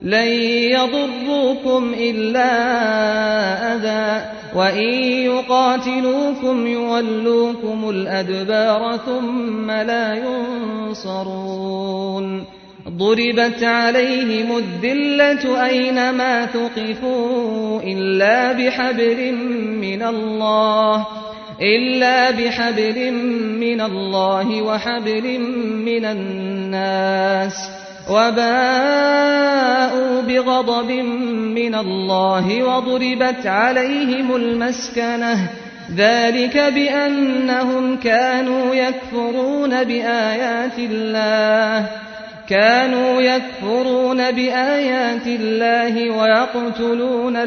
لن يضروكم إلا أذى وإن يقاتلوكم يولوكم الأدبار ثم لا ينصرون ضربت عليهم الذلة أينما ثقفوا إلا بحبل من الله إلا بحبل من الله وحبل من الناس وباءوا بغضب من الله وضربت عليهم المسكنة ذلك بأنهم كانوا يكفرون بآيات الله كانوا يكفرون بآيات الله ويقتلون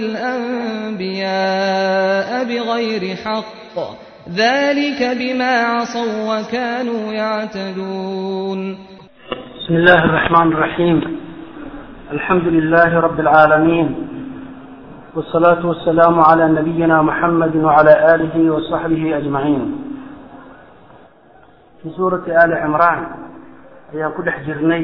الأنبياء بغير حق ذلك بما عصوا وكانوا يعتدون بسم الله الرحمن الرحيم الحمد لله رب العالمين والصلاة والسلام على نبينا محمد وعلى آله وصحبه أجمعين في سورة آل عمران ayaan ku dhex jirnay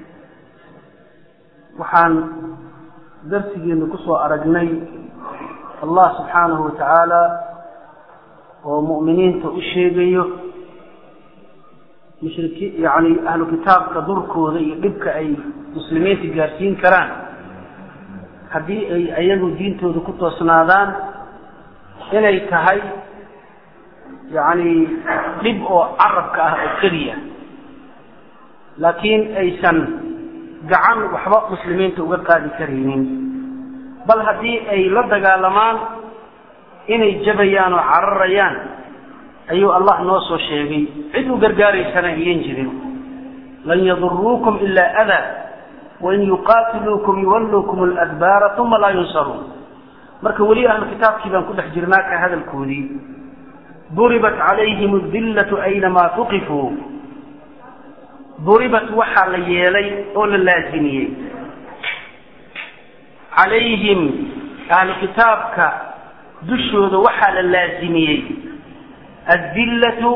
waxaan darsigeenu ku soo aragnay allah subxaanahu wa tacaala oo mu'miniinta u sheegayo mushriki yacni ahlu kitaabka durkooda iyo dhibka ay muslimiinta gaarsiin karaan haddii ay ayagu diintooda ku toosnaadaan inay tahay yacni dhib oo carabka ah oo keliya laakiin aysan gacan waxba muslimiinta uga qaadi karaynin bal haddii ay la dagaalamaan inay jabayaan oo cararayaan ayuu allah noo soo sheegay cid u gargaaraysana ayan jirin lan yaduruukum ilaa adaa wain yuqaatiluukum yuwalluukum aladbaara uma laa yunsaruun marka weli ahlu kitaabkii baan ku dhex jirnaa ka hadalkoodii duribat calayhim adillatu aynamaa tuqifuu duribat waxaa la yeelay oo la laasimiyey calayhim ahlu kitaabka dushooda waxaa la laasimiyey addillatu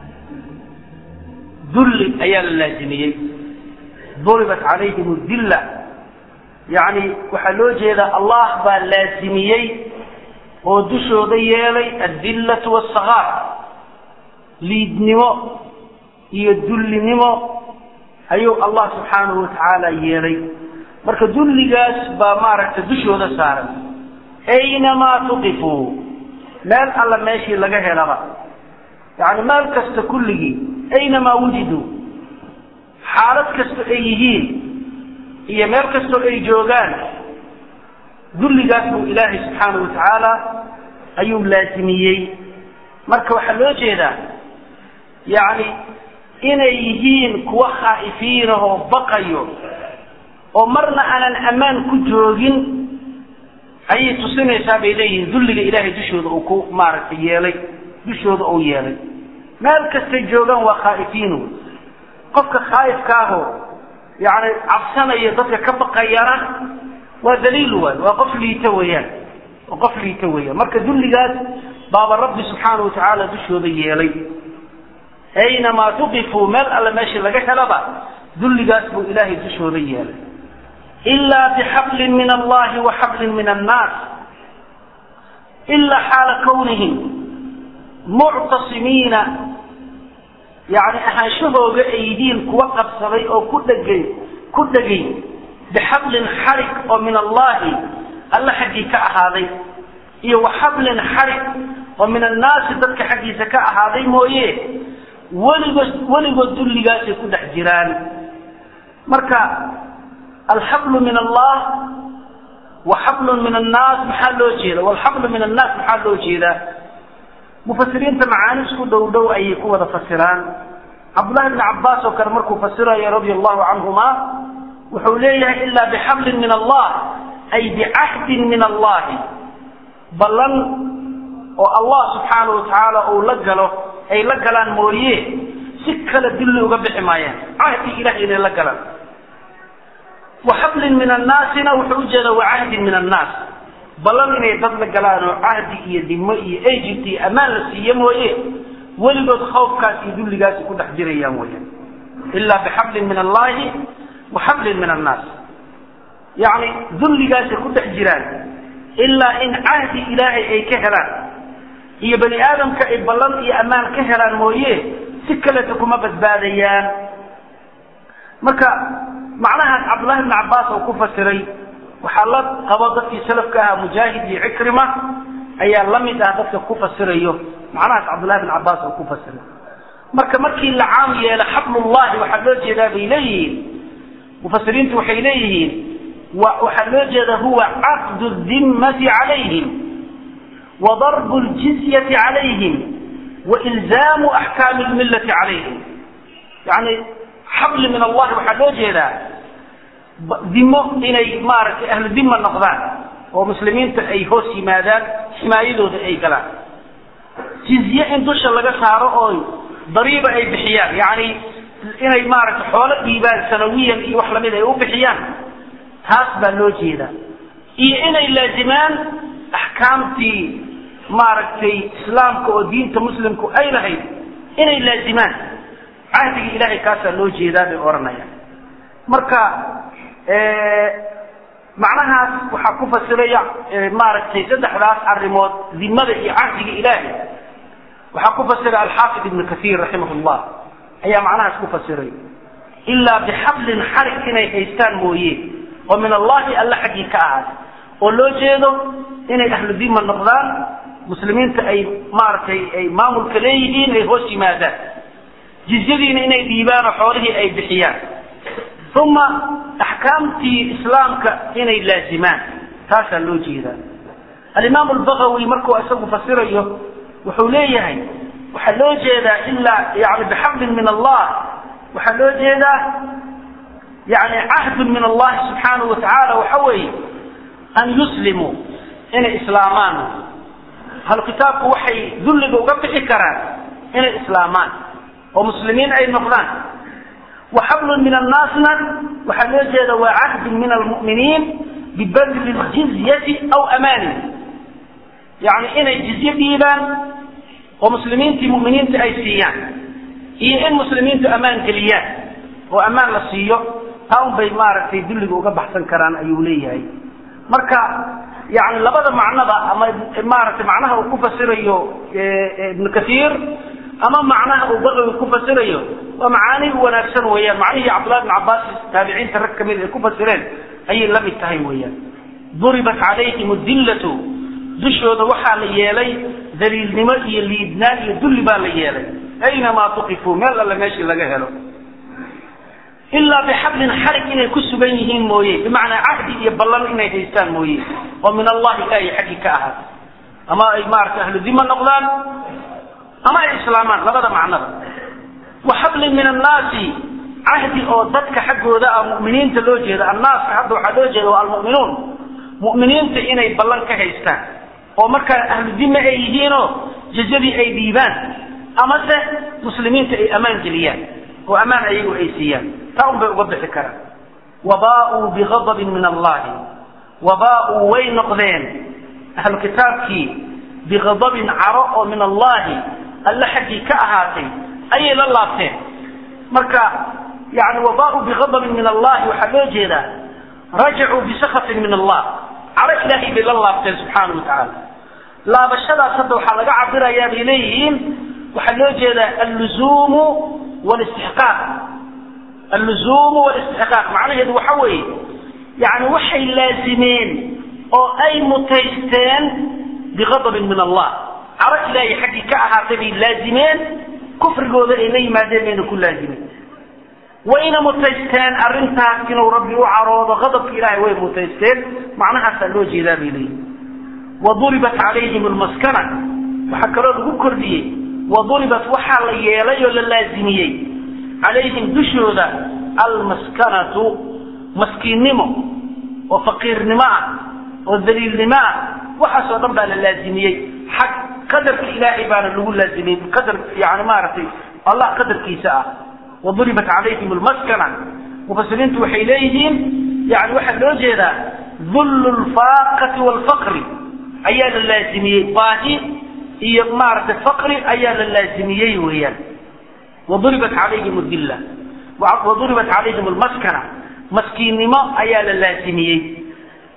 dulli ayaa la laasimiyey duribat calayhim dilla yacni waxaa loo jeedaa allah baa laasimiyey oo dushooda yeelay addillatu waasakaar liidnimo iyo dullinimo ayuu allah subxaanahu watacaala yeelay marka dulligaas baa maaragtay dushooda saaran aynamaa tuqifuu meel alla meeshii laga helaba yacni meel kasta kulligii aynamaa wujiduu xaalad kasto ay yihiin iyo meel kastoo ay joogaan dulligaas buu ilaahay subxaanahu watacaala ayuu laasimiyey marka waxaa loo jeedaa yacni inay yihiin kuwa khaa'ifiinahoo baqayo oo marna aanan ammaan ku joogin ayay tusinaysaa bay leeyihiin dulliga ilaahay dushooda uu ku maaragtay yeelay dushooda uu yeelay meel kastay joogaan waa khaa'ifiinu qofka khaa'ifka ahoo yacni cabsanaya dadka ka baqayana waa daliil waay waa qof liito weeyaan waa qof liito weeyaan marka dulligaas baaba rabbi subxaana wa tacaala dushooda yeelay aynamaa tuqifuu meel alle meeshii laga helaba dulligaas buu ilaahay dushooda yeelay ilaa bixablin min allahi wa xablin min annaas ilaa xaala kawnihim muctasimiina yacni ahaanshahooga aydiin kuwa qabsaday oo ku dhegay ku dhegay bixablin xarig oo min allahi alle xaggii ka ahaaday iyo wa xablin xarig oo min annaasi dadka xaggiisa ka ahaaday mooye weligood weligood dulligaasay ku dhex jiraan marka alxablu min allah wa xablun min annaas maxaa loo jeeda walxablu min annaas maxaa loo jeedaa mufasiriinta macaani isku dhow dhow ayay ku wada fasiraan cabdullahi bni cabbaas oo kale markuu fasirayo radia allahu canhuma wuxuu leeyahay ilaa bixablin min allah ay bicahdin min allahi ballan oo allah subxaana wa tacaala uu la galo ay la galaan mooye si kale dulli uga bixi maayaan cahdi ilahay inay la galaan wa xablin min annaasina wuxuu ujeedaa wa cahdin min annaas ballan inay dad la galaan oo cahdi iyo dimo iyo egypt iyo ammaan la siiye mooye weligood khawfkaas iyo dulligaasi ku dhex jirayaan weyaan ilaa bixablin min allahi wa xablin min annaas yani dulligaasay ku dhex jiraan ilaa in cahdi ilaahay ay ka helaan iyo bani aadamka ay ballan iyo ammaan ka helaan mooye si kaleta kuma badbaadayaan marka macnahaas cabdullahi bn cabbaas oo ku fasiray waxaa la qabo dadkii salafka ahaa mujaahid iyo cikrima ayaa la mid ah dadka ku fasirayo macnahaas cabdullahi bn cabbaas oo ku fasiray marka markii la caam yeelo xablullahi waxaa loo jeedaa bay leeyihiin mufasiriintu waxay leeyihiin waxaa loo jeedaa huwa caqdu dimmati calayhim wa darbu ljizyati calayhim wa ilzaamu axkaami lmillati calayhim yani xabli min allahi waxaa loo jeedaa dimo inay maaragtay ahlu dima noqdaan oo muslimiinta ay hoos yimaadaan ximaayadooda ay galaan jizye in dusha laga saaro oo dariiba ay bixiyaan yani inay maaragtay xoolo dhiibaan sanawiyan iyo wax lamid ay u bixiyaan taas baa loo jeedaa iyo inay laazimaan axkaamtii maaragtay islaamka oo diinta muslimku ay lahayd inay laazimaan cahdiga ilahay kaasaa loo jeedaa bay odhanayaan marka macnahaas waxaa ku fasiraya maaragtay saddexdaas arrimood dimada iyo cahdiga ilaahay waxaa ku fasira alxaafid ibnu kaiir raximah llah ayaa macnahaas ku fasiray ilaa bixablin xarig inay haystaan mooye oo min allahi alla xaggii ka ahaada oo loo jeedo inay ahlu dima noqdaan muslimiinta ay maaragtay ay maamulka leeyihiin ay hoos yimaadaan jizyadiina inay dhiibaan oo xoolihii ay bixiyaan uma axkaamtii islaamka inay laazimaan taasaa loo jeedaa alimaam albagawi markuu isagu fasirayo wuxuu leeyahay waxaa loo jeedaa ilaa yani bixablin min allah waxaa loo jeedaa yani cahdun min allahi subxaanahu watacaala waxa weeye an yuslimuu inay islaamaan ahlu kitaabku waxay dulliga uga bixi karaan inay islaamaan oo muslimiin ay noqdaan wa xablun min annaasna waxaa loo jeeda waa cahdun min almu'miniin bibadli ljizyati aw amaanin yani inay jizye dhiibaan oo muslimiintii mu'miniinta ay siiyaan iyo in muslimiintu ammaan geliyaan oo ammaan la siiyo taa un bay maaragtay dulliga uga baxsan karaan ayuu leeyahay marka yani labada macnaba ama maaragtay macnaha uu ku fasirayo ibnu kaiir ama macnaha uu bagawi ku fasirayo waa macaani wanaagsan weeyaan macnihii cabdullahi bn cabbaas taabiciinta rag kamid ay ku fasireen ayay la mid tahay weeyaan duribat calayhim dillatu dushooda waxaa la yeelay daliilnimo iyo liidnaan iyo dulli baa la yeelay aynamaa tuqifuu meel alle meeshii laga helo ilaa bixablin xarig inay ku sugan yihiin mooye bimacnaa cahdi iyo ballan inay haystaan mooye oo min allahi ilaahay xaggii ka ahaada ama ay maaragtay ahlu dima noqdaan ama ay islaamaan labada macnaba wa xablin min annaasi cahdi oo dadka xaggooda ah mu'miniinta loo jeeda annaaska hadda waxaa loo jeeda waa almu'minuun mu'miniinta inay ballan ka haystaan oo markaa ahlu dima ay yihiinoo jazadii ay dhiibaan amase muslimiinta ay ammaan geliyaan oo ammaan ayagu ay siiyaan taa un bay uga bixi karaan wabaauu bigadabin min allahi wabaauu way noqdeen ahlu kitaabkii bigadabin caro oo min allahi alle xaggii ka ahaatay ayay la laabteen marka yani wabaauu bigadabin min allahi waxaa loo jeedaa rajacuu bisakatin min allah caro ilaahay bay la laabteen subxaana wa tacaala laabashadaas hadda waxaa laga cabirayaa bay leeyihiin waxaa loo jeedaa alluzuumu wlistixqaaq alluzuumu wlistixqaaq macnaheedu waxa weeye yani waxay laazimeen oo ay mutaysteen bigadabin min allah caro ilaahay xaggii ka ahaatay bay laazimeen kufrigooda ay la yimaadeen bayna ku laazimeen wayna mutaysteen arrintaas inuu rabbi u caroodo gadabka ilaahay way mutaysteen macnahaasaa loo jeedaa bay leeyihin waduribat calayhim lmaskana waxaa kaloo lagu kordhiyey waduribat waxaa la yeelay oo la laazimiyey calayhim dushooda almaskanatu maskiinnimo oo faqiirnimo ah oo daliilnimo ah waxaasoo dhan baa la laazimiyey xag qadarka ilaahay baana lagu laazimiyey qadar yani maaragtay allah qadarkiisa ah waduribat calayhim lmaskana mufasiriintu waxay leeyihiin yani waxaa loo jeedaa dullu lfaaqati waalfaqri ayaa la laazimiyey baahi iyo maaragtay faqri ayaa la laazimiyey weeyaan waduribat calayhim dilla waduribat calayhim lmaskana maskiinnimo ayaa la laazimiyey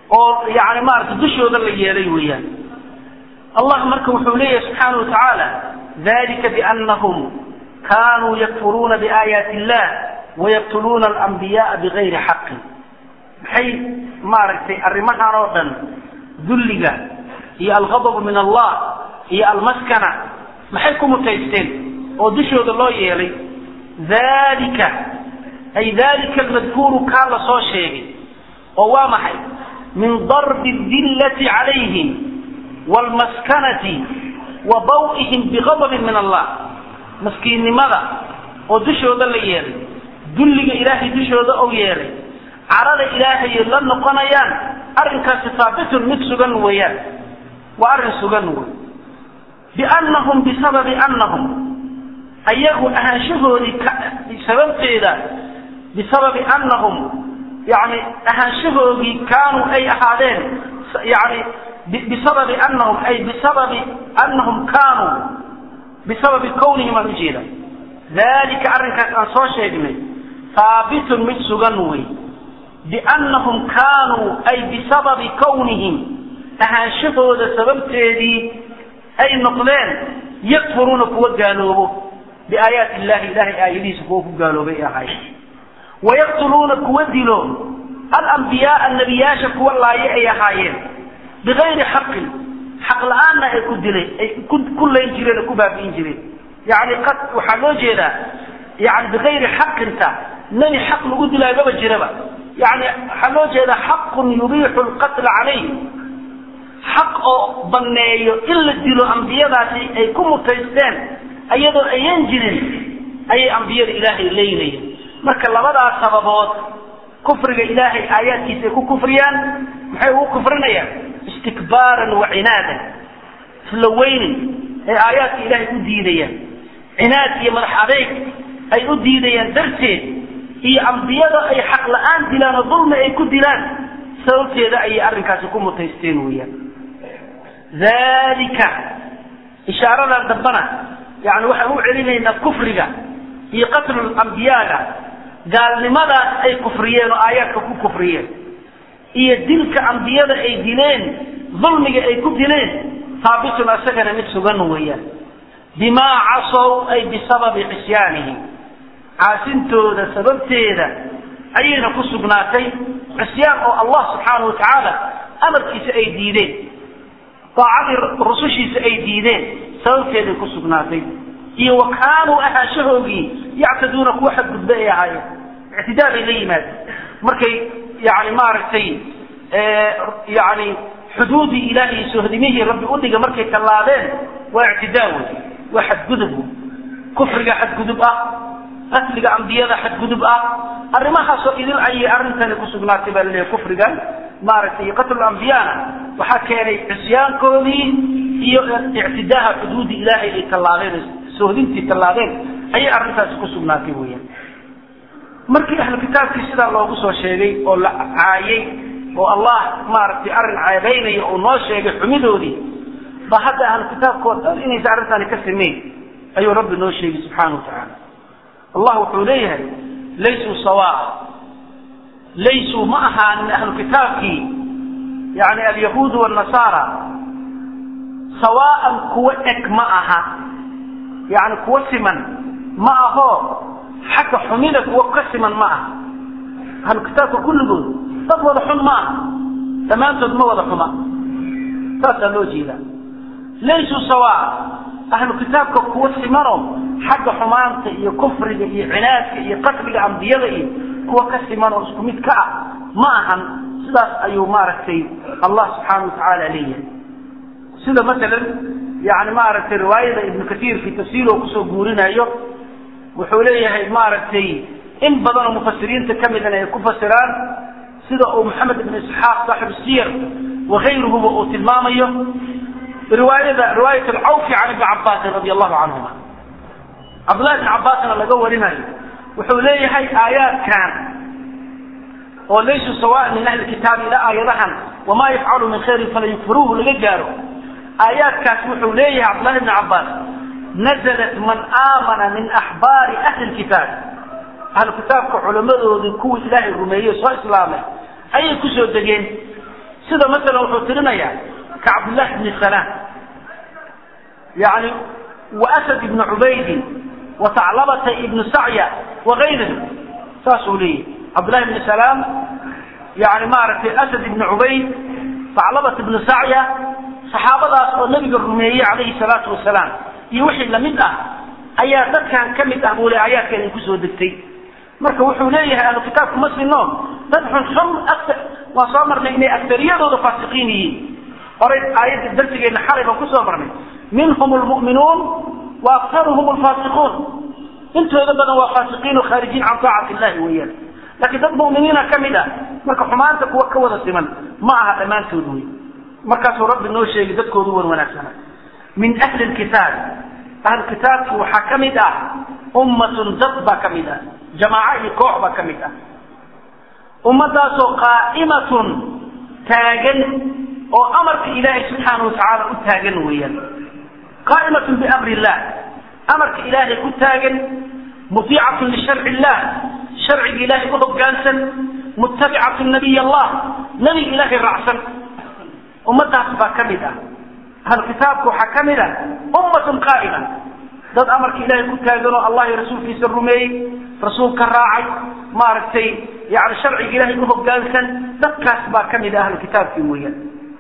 oo yani maarata dushooda la yeelay weeyaan allah marka wuxuu leeyahay subxaana wa tacaala dalika bianahum kanuu yakfuruuna biaayaati illah wayaqtuluuna alambiyaaa bigayri xaqin maxay maaragtay arrimahan oo dhan dulliga iyo alghadabu min allah iyo almaskana maxay ku mutaysteen oo dushooda loo yeelay dalika ay dalika almadkuuru kaa la soo sheegay oo waa maxay min darbi dillati calayhim waalmaskanati wa daw'ihim bigadabin min allah maskiinnimada oo dushooda la yeelay dulliga ilaahay dushooda ou yeelay carada ilaahay la noqonayaan arrinkaasi haabitun mid sugan weeyaan waa arrin sugan wey biannahum bisababi annahum ayagu ahaanshahoodii sababteeda bisababi annahum yani ahaanshahoodii kaanuu ay ahaadeen yani bisababi annahum ay bisababi annahum kaanuu bisababi kownihim aan ujeeda dalika arrinkaas aan soo sheegnay haabitun mid sugan wey biannahum kaanuu ay bisababi kownihim ahaanshahooda sababteedii ay noqdeen yakfuruuna kuwa gaaloobo biaayaati illahi ilahay aayadihiisa kuwa ku gaaloobay ay ahayd wayaqtuluuna kuwa dilo alambiyaaa nebiyaasha kuwa laaye ay ahaayeen bigayri xaqin xaq la-aanna ay ku dilay ay ku layn jireen oo ku baabi'in jireen yani qad waxaa loo jeedaa yani bigayri xaqinta nebi xaq lagu dilaayo maba jiraba yani waxaa loo jeedaa xaqun yubiixu lqatla calayh xaq oo banneeyo in la dilo ambiyadaasi ay ku mutaysteen iyadoo ayan jirin ayay ambiyada ilaahay leynayeen marka labadaas sababood kufriga ilaahay aayaadkiisa ay ku kufriyaan maxay ugu kufrinayaan istikbaaran wa cinaadan isla weynin ay aayaadka ilaahay u diidayaan cinaad iyo madax adeyg ay u diidayaan darteed iyo ambiyada ay xaq la-aan dilaan oo dulmi ay ku dilaan sababteeda ayay arrinkaasi ku mutaysteen weeyaan dalika ishaaradan dambana yani waxaan u celinaynaa kufriga iyo qatlul ambiyaaga gaalnimadaas ay kufriyeen oo aayaadka ku kufriyeen iyo dilka ambiyada ay dileen dulmiga ay ku dileen haabitun asagana mid sugan weeyaan bimaa casow ay bisababi cisyaanihim caasintooda sababteeda ayayna ku sugnaatay cisyaan oo allah subxaana wa tacaala amarkiisa ay diideen daacadii rusushiisa ay diideen sababteeday ku sugnaatay iyo wa kaanuu ahaanshahoogii yactaduuna kuwa xadgudba ay ahaayeen ictidaa bay la yimaadeen markay yani maaragtay yani xuduudii ilaahay sohdimihii rabbi udhiga markay tallaabeen waa ictidaa wey waa xadgudub kufriga xadgudub ah qatliga ambiyada xadgudub ah arrimahaasoo idil ayay arrintani ku sugnaatay baa laleeyahy kufrigan maaragtay iyo qatlu ambiyana waxaa keenay cisyaankoodii iyo ictidaaha xuduudi ilaahay ay tallaabeen sohdintii tallaabeen ayay arrintaasi ku sugnaatay weeyaan markii ahlu kitaabkii sidaa loogu soo sheegay oo la caayay oo allah maaragtay arrin ceebaynaya uu noo sheegay xumidoodii ba hadda ahlu kitaabkoo dhan inaysa arrintani ka sameyn ayuu rabbi noo sheegay subxaana wa tacaala allah wuxuu leeyahay laysuu sawaa laysuu ma ahaanin ahlu kitaabkii yani alyahuud wanasaara sawaaan kuwa eg ma aha yani kuwa siman ma aho xagga xumida kuwa ka siman ma aha ahlu kitaabka kulligood dad wada xun ma aha dhammaantood ma wada xuma saasaa loo jeedaa laysuu sawaa ahlu kitaabka kuwa simano xagga xumaanta iyo kufriga iyo cinaadka iyo qatliga ambiyada iyo kuwa ka siman oo isku mid ka ah ma ahan sidaas ayuu maaragtay allah subxaana wa tacaala leeyahay sida masalan yani maaragtay riwaayada ibnu katiir fi tafsiir oo kusoo guurinayo wuxuu leeyahay maaragtay in badan oo mufasiriinta ka midana ay ku fasiraan sida uu maxamed ibn isxaaq saaxib siyar wakayruhuba uu tilmaamayo riwaayada riwaayat alcawfi can ibni cabaasin radi allahu canhuma cabdullahi ibn cabbaasna laga warinayo wuxuu leeyahay aayaadkan oo laysu sawaan min ahli kitaabi ila aayadahan wamaa yafcalu min khayrin fala yukfiruuhu laga gaaro aayaadkaas wuxuu leeyahay cabdullahi ibn cabbaas nazalat man aamana min axbaari ahli lkitaab ahlu kitaabka culammadoodii kuwii ilaahay rumeeyey soo islaamay ayay kusoo degeen sida masalan wuxuu tirinayaa ka cabdillahi bni salaam yani wa asad ibni cubaydi wa taclabata ibnu sacya wagayrihim saasuu leeyahy cabdillahi bni salaam yani maaragtay asad ibni cubayd taclabat ibnu sacya saxaabadaas oo nabiga rumeeyey calayhi salaatu wasalaam iyo wixii lamid ah ayaa dadkan ka mid ah buu le aayaadka idinku soo degtay marka wuxuu leeyahay ahlu kitaabku ma sino dad xunxun waan soo marnay inay aktariyadooda faasiqiin yihiin horay aayadda darsigeena xalay baan kusoo marnay minhum lmu'minuun wa aktaruhum lfaasiquun intooda badan waa faasiqiin oo khaarijiin can taacati illahi weeyaan laakiin dad mu'miniina ka mid ah marka xumaanta kuwa ka wada siman ma aha dhammaantood wey markaasuu rabbi noo sheegay dadkoodu wan wanaagsana min ahli lkitaab ahlu kitaabki waxaa ka mid ah ummatun dad baa ka mid ah jamaaco iyo koox baa ka mid ah ummadaasoo qaa'imatun taagan oo amarka ilaahay subxaana watacaala u taagan weeyaan qaa'imatun biamri illah amarka ilaahay ku taagan mutiicatun lisharci illah sharciga ilaahay u hoggaansan muttabicatun nabiy allah nebiga ilaahay raacsan ummadaas baa ka mid ah ahlu kitaabka waxaa ka mid ah ummatun qaa'ima dad amarka ilaahay ku taagan oo allah iyo rasuulkiisa rumeeyey rasuulka raacay maaragtay yani sharciga ilaahay u hoggaansan dadkaas baa ka mid ah ahlu kitaabkii weeyaan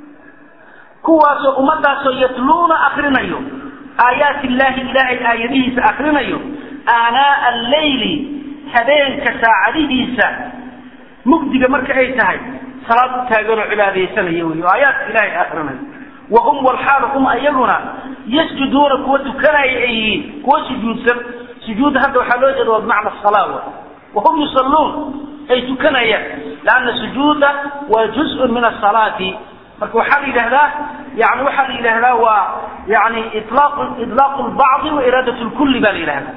kuwaasoo ummadaasoo yatluuna akrinayo aayaati illaahi ilaahay aayadihiisa akrinayo aanaa alleyli habeenka saacadihiisa mugdiga marka ay tahay salaad u taaganoo cibaadaysanaya wey oo aayaadka ilaahay akrinayo wahum walxaal hum ayaguna yasjuduuna kuwa tukanaya ay yihiin kuwa sujuudsan sujuudda hadda waxaa loo jeeda waa bimacna salaa wahum yusalluun ay tukanayaan laanna sujuuda waa juzun min asalaati marka waxaa la yidhahdaa yani waxaa la yidhahdaa waa yani ilaaq idlaaqu lbacdi wa iraadat lkulli baa la yidhahdaa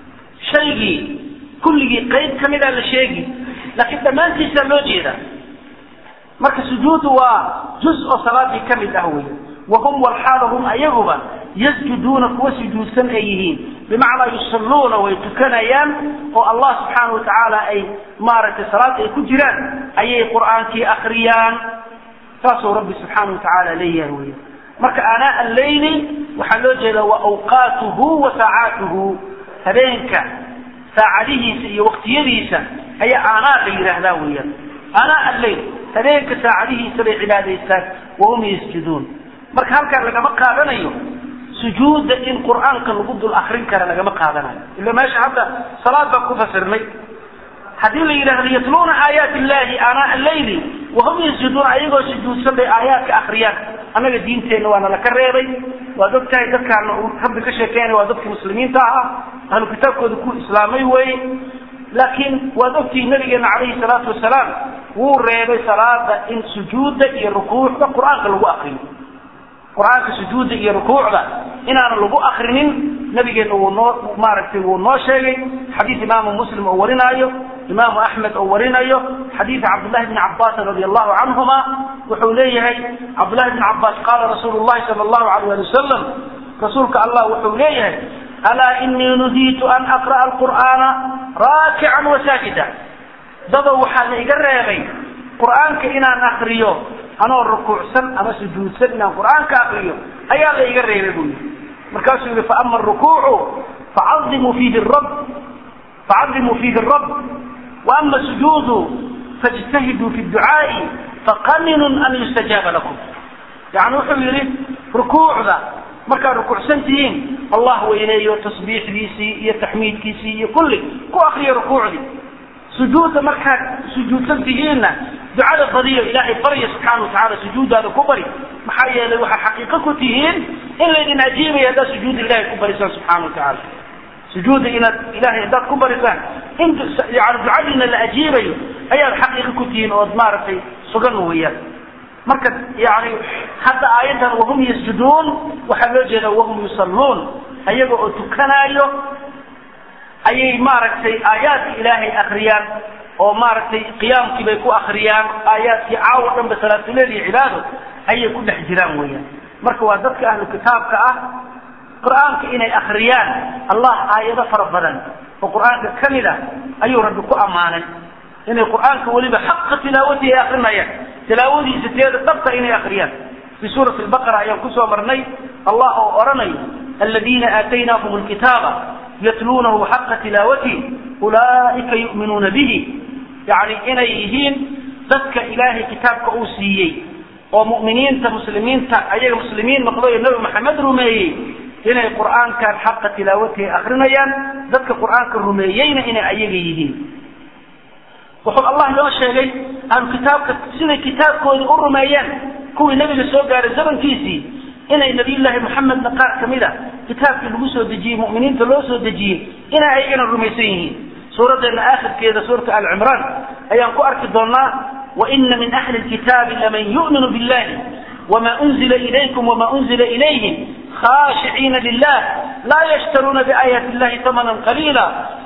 shaygii kulligii qayb ka mida la sheegi laakiin dhammaantiisaa loo jeeda marka sujuudu waa juz oo salaadii ka mid ah wey wahum walxaala hum ayaguba yasjuduuna kuwa sujuudsan ay yihiin bimacnaa yusalluuna way tukanayaan oo allah subxaana watacaala ay maaragtay salaada ay ku jiraan ayay qur'aankii akriyaan saasuu rabbi subxaana watacaala leeyahay wey marka aanaa alleyli waxaa loo jeedaa wa awqaatuhu wa saacaatuhu habeenka saacadihiisa iyo waqtiyadiisa ayaa aanaa la yidhaahdaa weeyaan aanaa alleyl habeenka saacadihiisa bay cibaadaystaan wahum yasjuduun marka halkaan lagama qaadanayo sujuudda in qur'aanka lagu dul akrin kara lagama qaadanayo ila meesha hadda salaad baan ku fasirnay haddii la yidhahdo yatluuna aayaati illahi aanaa alleyli wahum yasjuduun ayagoo sujuudsan bay aayaadka akriyaan annaga diinteenna waa nala ka reebay waad og tahay dadkaana uu rabbi ka sheekeynaya waa dadkii muslimiinta ahaa ahlu kitaabkooda ku islaamay weeye laakiin waad ogtihi nabigeena calayhi salaatu wasalaam wuu reebay salaada in sujuudda iyo rukuucda qur-aanka lagu akriyo qur-aanka sujuudda iyo rukuucda inaana lagu akrinin nabigeena wuu noo maaragtay wuu noo sheegay xadiis imaamu muslim oo warinaayo imaamu axmed oo warinayo xadiida cabdullahi bni cabaasin radi allahu canhuma wuxuu leeyahay cabdullahi bni cabaas qaala rasuulu llahi sala allahu alayh ali wasalam rasuulka allah wuxuu leeyahay alaa inii nuhiitu an aqra'a alqur'aana raakican wasaajida dadow waxaa la iga reebay qur'aanka inaan akriyo anoo rukuucsan ama sujuudsan inaan qur'aanka akriyo ayaa la iga reebay buu yihi markaasuu yihi faama arukuucu facadimuu fiihi rab facadimuu fiihi rabb waama sujuudu fاjtahiduu fi ducaa'i faqaminun an yustajaaba lakum yani wuxuu yihi rukuucda markaad rukuucsan tihiin allah weyneeyo tasbiixdiisii iyo taxmiidkiisii iyo kulli ku akriyo rukuucdii sujuudda markaad sujuudsan tihiinna ducada badiyo ilaahay barya subxaana watacaala sujuuddaada ku bari maxaa yeelay waxaa xaqiiqo ku tihiin in laydin ajiibaya haddaad sujuudda ilahay ku barisaan subxaana watacaala sujuudda inaad ilahay haddaad ku barisaan in yani ducadiina la ajiibayo ayaad xaqiiqo ku tihiin ood maaragtay sugan weeyaan marka yani hadda aayaddan wahum yasjuduun waxaa loo jeedaa wahum yusalluun ayaga oo tukanaayo ayay maaragtay aayaadka ilaahay akriyaan oo maaragtay qiyaamkii bay ku akriyaan aayaadkii caawo dhan ba salaatuleil iyo cibaado ayay ku dhex jiraan weeyaan marka waa dadka ahlu kitaabka ah qur'aanka inay akriyaan allah aayado fara badan oo qur'aanka ka mid ah ayuu rabbi ku ammaanay inay qur'aanka weliba xaqa tilaawatihi ay akrinayaan tilaawadiisa teeda dhabta inay akriyaan fi suurati albaqara ayaan kusoo marnay allah oo odhanayo aladiina aataynaahum alkitaaba yatluunahu xaqa tilaawatihi ulaa'ika yu'minuuna bihi yani inay yihiin dadka ilaahay kitaabka uu siiyey oo mu'miniinta muslimiinta ayaga muslimiin noqday oo nebi maxamed rumeeyey inay qur'aankan xaqa tilaawatihi akrinayaan dadka qur'aanka rumeeyeyna inay ayaga yihiin wuxuu allah inoo sheegay ahlu kitaabka siday kitaabkoodii u rumeeyeen kuwii nebiga soo gaaray zamankiisii inay nabiyullaahi maxamedna qaar ka mid a kitaabkii lagu soo dejiyey mu'miniinta loo soo dejiyey inay ayagana rumaysan yihiin suuraddeena aakhirkeeda suurata alcimraan ayaan ku arki doonaa waina min ahli lkitaabi laman yu'minu billahi wma unzila ilaykum wma unzila ilayhim khashiciina lilah laa yashtaruuna biaayaati illahi tamanan qaliila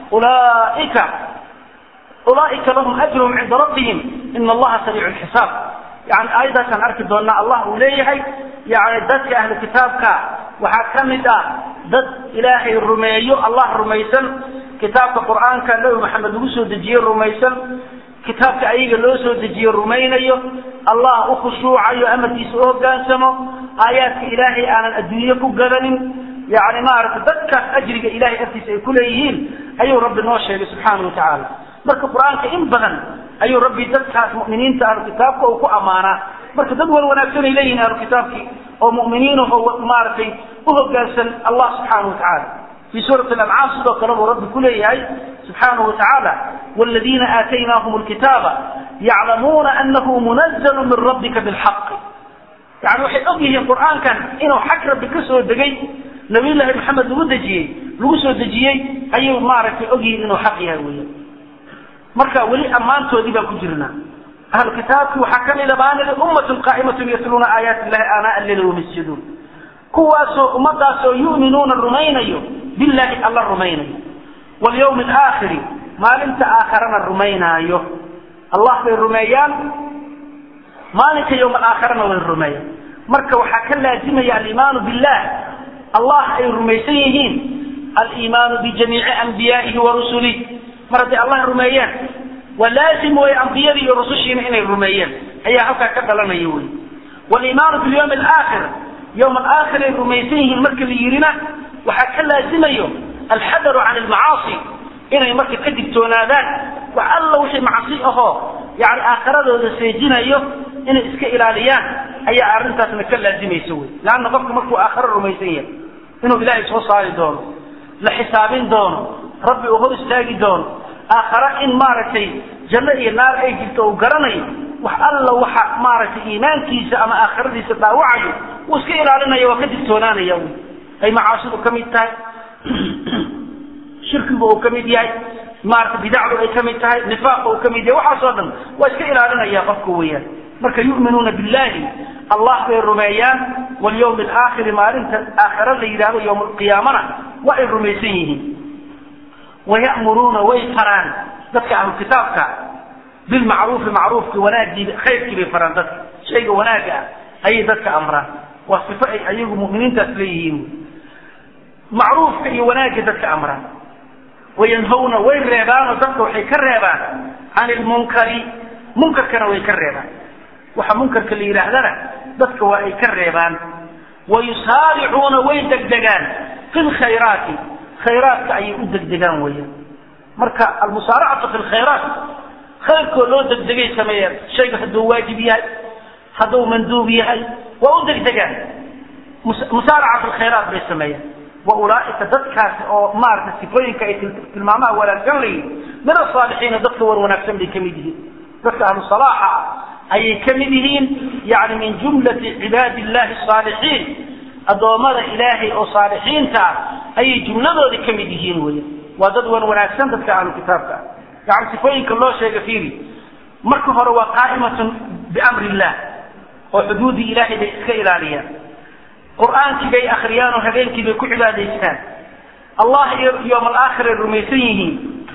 ulaika ulaa'ika lahum ajruhum cinda rabbihim ina allaha sariicu lxisaab yani aayadaasaan arki doonaa allah uu leeyahay yani dadka ahlu kitaabka waxaa ka mid ah dad ilaahay rumeeyo allah rumaysan kitaabka qur'aanka nabi maxamed lagu soo dejiye rumaysan kitaabka ayaga loo soo dejiye rumaynayo allah u khushuucayo amarkiisa u hogaansamo aayaadka ilaahay aanan adduunye ku gadanin yani maaragtay dadkaas ajriga ilahay agtiisa ay kuleeyihiin ayuu rabbi noo sheegay subxaana watacaala marka qur-aanka in badan ayuu rabbi dadkaas mu'miniinta ahlu kitaabka uu ku ammaanaa marka dad wan wanaagsan ay leeyihiin ahlu kitaabkii oo mu'miniinah oo maaragtay u hogaansan allah subxaana watacaala في سورة الأنعام sidoo kale buu rabbi ku leeyahay سubحaanaه وataعaalى والذيina آتaynaahم الkitاaba يaclamuuna أnahu منزل min rabika bالحaq yani waxay og yihiin qur'aankan inuu xag rabbi ka soo degay nabiy llaahi maxamed lagu dejiyey lagu soo dejiyey ayay maaragtay og yihiin inuu xaq yahay weya marka weli ammaantoodii baan ku jirnaa ahlu kitaabki waxaa ka mida baanida ummaة qaa'imaة yatluuna aayaati الlahi aanaa alleyl وmasjuduun kuwaasoo ummadaasoo yu'minuuna rumaynayo billahi alla rumaynayo walyawmi alaakhiri maalinta aakharana rumaynaayo allah bay rumeeyaan maalinka yowma alaakharana way rumeeyaan marka waxaa ka laazimaya aliimaanu billah allah ay rumaysan yihiin aliimaanu bijamiici anbiyaa'ihi wa rusulih mar hadday allah rumeeyaan waa laazim way ambiyadii iyo rusushiina inay rumeeyeen ayaa halkaa ka dhalanaya wey waliimaanu bilyawmi alaakhir yowma alaakhir ay rumaysan yihiin marka la yidhina waxaa ka laazimayo alxadaru can almacaasi inay marka ka digtoonaadaan wax alla wixii macsi ahoo yani aakhiradooda seejinayo inay iska ilaaliyaan ayaa arrintaasna ka laazimaysa wey leanna qofka markuu aakhiro rumaysan yahay inuu ilaahay soo saari doono la xisaabin doono rabbi uu hor istaagi doono aakhare in maaragtay janno iyo naar ay jirto uu garanayo wax alla waxa maaragtay iimaankiisa ama aakhiradiisa dhaawacayo wuu iska ilaalinaya waa ka digtoonaanaya wy ay macaasidu ka mid tahay shirkigu uu ka mid yahay maarata bidacdu ay ka mid tahay nifaaqa uu ka mid yahay waxaasoo dhan waa iska ilaalinaya qofka weeyaan marka yu'minuuna billahi allah bay rumeeyaan walyawmi alaakhiri maalinta aakhira la yidhahdo yowma alqiyaamana waa ay rumaysan yihiin waya'muruuna way faraan dadka ahlu kitaabka bilmacruufi macruufki wanaagii khayrkii bay faraan dadka shayga wanaaga ah ayay dadka amraan waa sifo ay ayagu mu'miniintaas leeyihiin macruufka iyo wanaagga dadka amraan wayanhawna way reebaanoo dadka waxay ka reebaan can ilmunkari munkarkana way ka reebaan waxa munkarka la yidhaahdana dadka waa ay ka reebaan wayusaaricuuna way degdegaan fi lkhayraati khayraadka ayay u degdegaan weeyaan marka almusaaracatu fi lkhayraat khayrkoo loo degdegay sameeyaan shayga hadduu waajib yahay hadduu manduub yahay waa u degdegaan musaaraca fi lkhayraat bay sameeyaan wa ulaaika dadkaasi oo maaragtay sifooyinka ay tilmaamaha wanaagsan layihin min asaalixiina dadka war wanaagsan bay ka mid yihiin dadka ahlu salaaxa ah ayay ka mid yihiin yani min jumlati cibaadi illahi asaalixiin addoommada ilaahay oo saalixiinta ah ayay jumladoodii ka mid yihiin weya waa dad wan wanaagsan dadka ahlu kitaabka ah yani sifooyinka loo sheega fiiri marka hore waa qaa'imatun biamri illah oo xuduudii ilaahay bay iska ilaaliyaan qur'aankii bay akriyaan oo habeenkii bay ku cibaadaystaan allah iyo yowm alaakhir ay rumaysan yihiin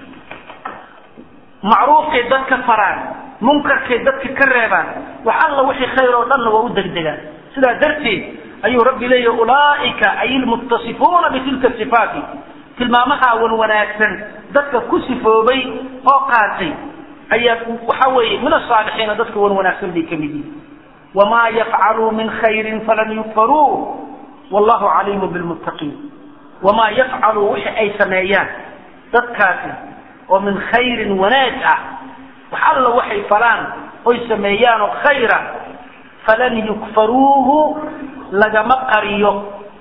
macruufkay dadka faraan munkarkay dadka ka reebaan wax alla wixii khayr oo dhanna waa u degdegaan sidaa darteed ayuu rabbi leeyahy ulaaika ay ilmuttasifuuna bitilka sifaati tilmaamaha wan wanaagsan dadka ku sifoobay oo qaatay ayaa waxa weeye min asaalixiina dadka wan wanaagsan bay ka mid yihiin wamaa yafcaluu min khayrin falan yukfaruu wallahu caliimu bilmuttaqiin wamaa yafcaluu wixii ay sameeyaan dadkaasi oo min khayrin wanaag ah wax alla waxay falaan oy sameeyaan oo khayra falan yukfaruuhu lagama qariyo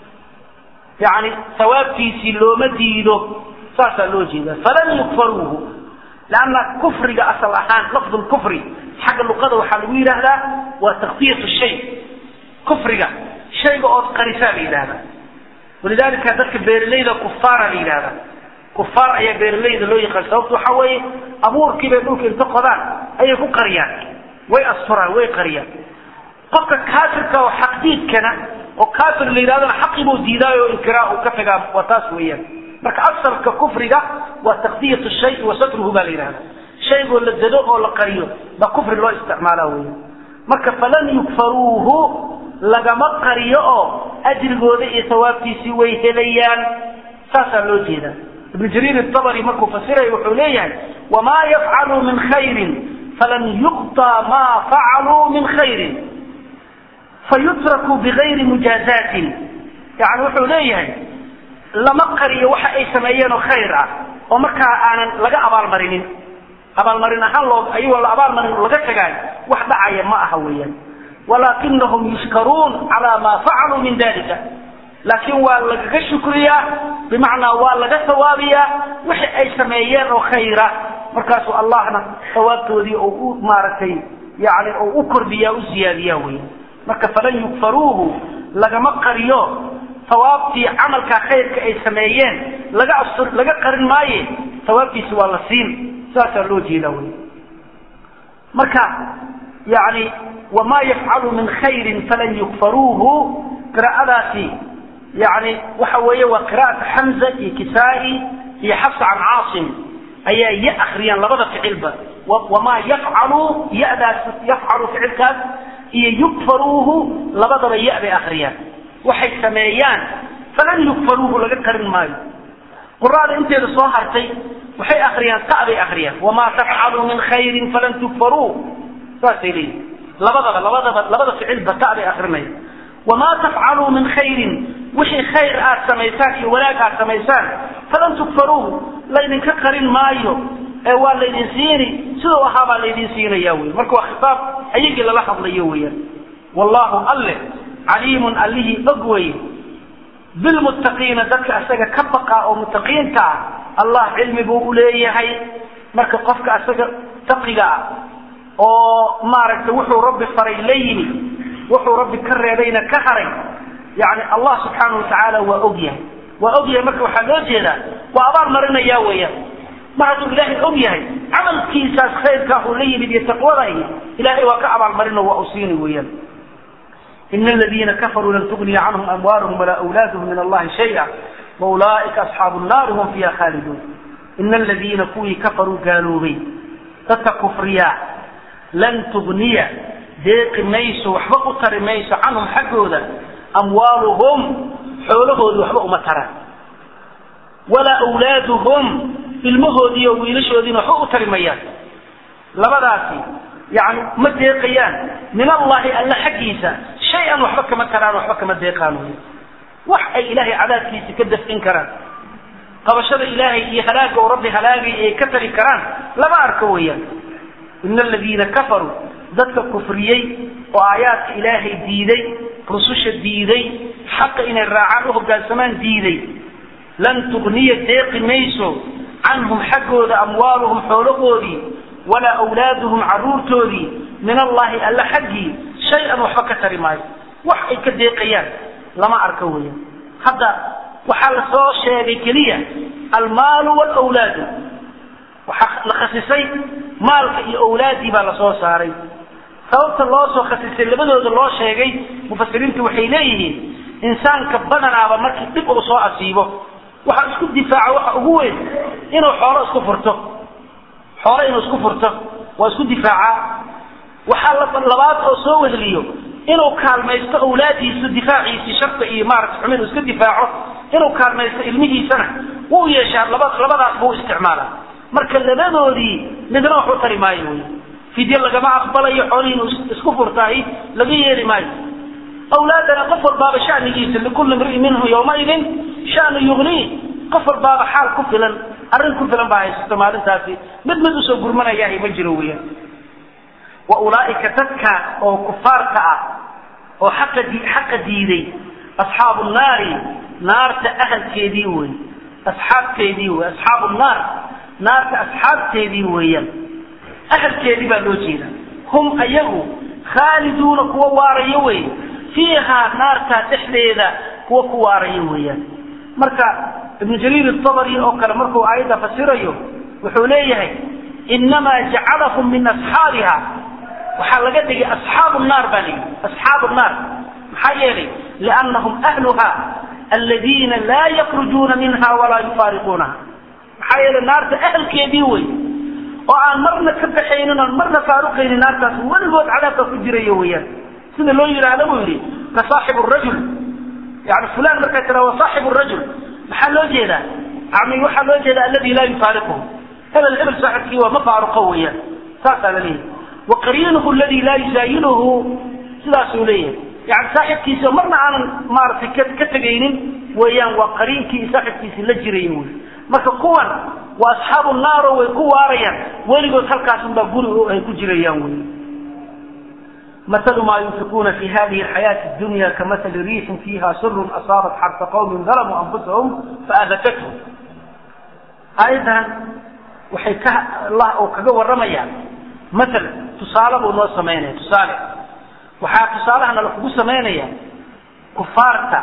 yani sawaabtiisii looma diido saasaa loo jeeda falan yukfaruuhu lanna kufriga asal ahaan lafdu lkufri xagga luqada waxaa lagu yidhaahdaa waa takfiyat shay kufriga shayga ood qarisaa la yidhahdaa walidalika dadka beeralayda kufaara la yidhahdaa kufaar ayaa beeralayda loo yaqaan sababtu waxa weeye abuurkii bay dhulka inta qodaan ayay ku qariyaan way asturaan way qariyaan qofka kaafirka oo xaqdiidkana oo kaafir la yidhahdana xaqii buu diidaayo o inkiraa uu ka tagaa waa taas weeyaan marka asalka kufriga waa takdiyat shay wa satruhu baa la yidhahda shaygoo la dado oo la qariyo baa kufri loo isticmaala weya marka falan yukfaruuhu lagama qariyo oo ajrigooda iyo sawaabtiisii way helayaan saasaa loo jeeda ibn jariir abri markuu fasiraya wuxuu leeyahay wamaa yafcaluu min khayrin falan yuqطى ma facaluu min khayrin fayutrakuu bigayri mujaazatin yani wuxuu leeyahay lama qariyo waxa ay sameeyeen oo khayr ah oo markaa aanan laga abaalmarinin abaalmarin ahaan loo ayagoo la abaalmarin laga tagaay wax dhacaya ma aha weeyaan walaakinahum yushkaruun calaa maa facaluu min dalika laakiin waa lagaga shukriyaa bimacnaa waa laga sawaabiyaa wixi ay sameeyeen oo khayra markaasuu allahna sawaabtoodii oo u maaragtay yani oo u kordhiyaa u siyaadiyaa weya marka falan yukfaruuhu lagama qariyo sawaabtii camalkaa khayrka ay sameeyeen laga astur laga qarin maaye sawaabtiisi waa la siin saasaa loo jeeda wey marka yani wamaa yafcalu min khayrin falan yukfaruuhu qiraa'adaasi yani waxa weeye waa qira'ata xamza iyo kisaa-i iyo xafsa can caasim ayaa ya akriyaan labada ficilba wamaa yafcalu yadaas yafcalu ficilkaas iyo yukfaruuhu labadaba ya bay akriyaan waxay sameeyaan falan yukfaruuhu laga qarin maayo quraada inteeda soo hartay waxay akriyaan ta bay akriyaan wamaa tafcaluu min khayrin falan tukfaruu saasay leeyihin labadaba labadaba labada ficilba ta bay akrinaya wamaa tafcaluu min khayrin wixii khayr aad samaysaan iyo wanaag aad samaysaan falan tukfaruuhu laydinka qarin maayo ee waa laydin siini siduu ahaa baa laydin siinaya wey marka waa khitaab ayagii lala hadlayo weeyaan wallahu alle caliimun allihii og weye bilmuttaqiina dadka isaga ka baqa oo muttaqiinta ah allah cilmi buu uleeyahay marka qofka isaga taqiga ah oo maaragtay wuxuu rabbi faray la yimi wuxuu rabbi ka reebayna ka haray yani allah subxaanau watacaala waa og yahay waa og yahay marka waxaa loo jeedaa waa abaal marinaya weeyaan mar hadduu ilaahay og yahay camalkiisaas khayrkaa uu la yimid iyo taqwada ilaahay waa ka abaalmarino waa u siini weeyaan in اldina kafaruu lan tugniya canhum amwaalhm walaa wlaadhm min allahi shaya waulaaئika asxaabu الnaari hum fiiha khaaliduun in aladiina kuwii kafaruu gaaloobay dadka kufriyaa lan tugniya deeqi mayso waxba u tari mayso canhum xaggooda amwaaluhum xoolahoodii waxba uma taraan walaa wlaaduhum ilmahoodii oo wiilashoodiina waxba u tari mayaan labadaasi yani ma deeqayaan min allahi alla xaggiisa shay-an waxba kama taraan waxba kama deeqaan wy wax ay ilaahay cadaabkiisa ka dafcin karaan qabashada ilaahay iyo halaaga oo rabbi halaagay ay ka tari karaan lama arko weeyaan ina aladiina kafaruu dadka kufriyey oo aayaadka ilaahay diiday rususha diiday xaqa inay raacaan u hogaansamaan diiday lan tugniya deeqi mayso canhum xaggooda amwaaluhum xoolahoodii walaa wlaaduhum caruurtoodii min allahi alla xaggii shay-an waxba ka tari maayo wax ay ka deeqayaan lama arko weya hadda waxaa la soo sheegay keliya almaalu wlwlaadu waxaa la khasisay maalka iyo awlaadii baa lasoo saaray sababta loo soo khasisay labadooda loo sheegay mufasiriintu waxay leeyihiin insaanka badanaaba markii dhib uu soo asiibo waxa isku difaaca waxa ugu weyn inuu xoolo isku furto xoolo inuu isku furto waa isku difaacaa waxaa labaad oo soo wehliyo inuu kaalmaysto awlaadiisu difaaciisii sharta iyo maarata xumin iska difaaco inuu kaalmaysto ilmihiisana wuu yeeshaa laba labadaas buu isticmaala marka labadoodii midna wax u tari maayo wey fidye lagama aqbalayo xoolihii inuu isku furtaahi laga yeeli maayo awlaadana qof walbaaba shanigiisa likulli imri'in minhu yawmaidin shanu yugnii qof walbaaba xaal ku filan arrin ku filan baa haysato maalintaasi mid mid usoo gurmanayahay ma jiro weeyaan wa ulaa'ika dadka oo kufaarka ah oo xaqa di xaqa diiday asxaabu nnaari naarta ahalkeedii wey asxaabteedii wey asxaabu nnaar naarta asxaabteedii weeyaan ahalkeedii baa loo jeeda hum ayagu khaaliduuna kuwa waarayo wey fiihaa naartaa dhexdeeda kuwa ku waarayo weeyaan marka ibnu jariir atabari oo kale markuu aayadda fasirayo wuxuu leeyahay inamaa jacalahum min asxaabiha waxaa laga dhigay asxaabu naar baa layidhi asxaabu naar maxaa yeelay liannahum ahluha aladiina laa yakrujuuna minha walaa yufaariquunaha maxaa yeelay naarta ahalkeedii wey oo aan marna ka baxaynin oon marna faaruqaynin naartaas weligood cadaabka ku jirayo weeyaan sida loo yidhaahdo buu yidhi ka saaxibu rajul yani fulan markaa tira wa saaxibu rajul maxaa loo jeedaa yani waxaa loo jeedaa aladi laa yufaariquhu hebel hebel saaxibkii waa ma faaruqo weeyaan saasaa la leeyahay wa qariinuhu aladi laa yusaayiluhu sidaasuu leeyahay yani saaxibkiisa marna aanan maaragtay ka ka tegaynin weeyaan waa qariinkii saaxibkiisi la jiraya wey marka kuwan waa asxaabu naaro way ku waarayaan weligood halkaasunbaa guri ay ku jirayaan wey مثل ما ينفقون في هذه الحياة الدنيا كمثل ريح فيها سر أصابت حرث قوم ظلموا أنفسهم فأذكتهم أيضا waxay ka allah oo kaga warramayaan maal tusaale buu noo samaynaya tusaale waxaa tusaalahana lakugu samaynaya kufaarta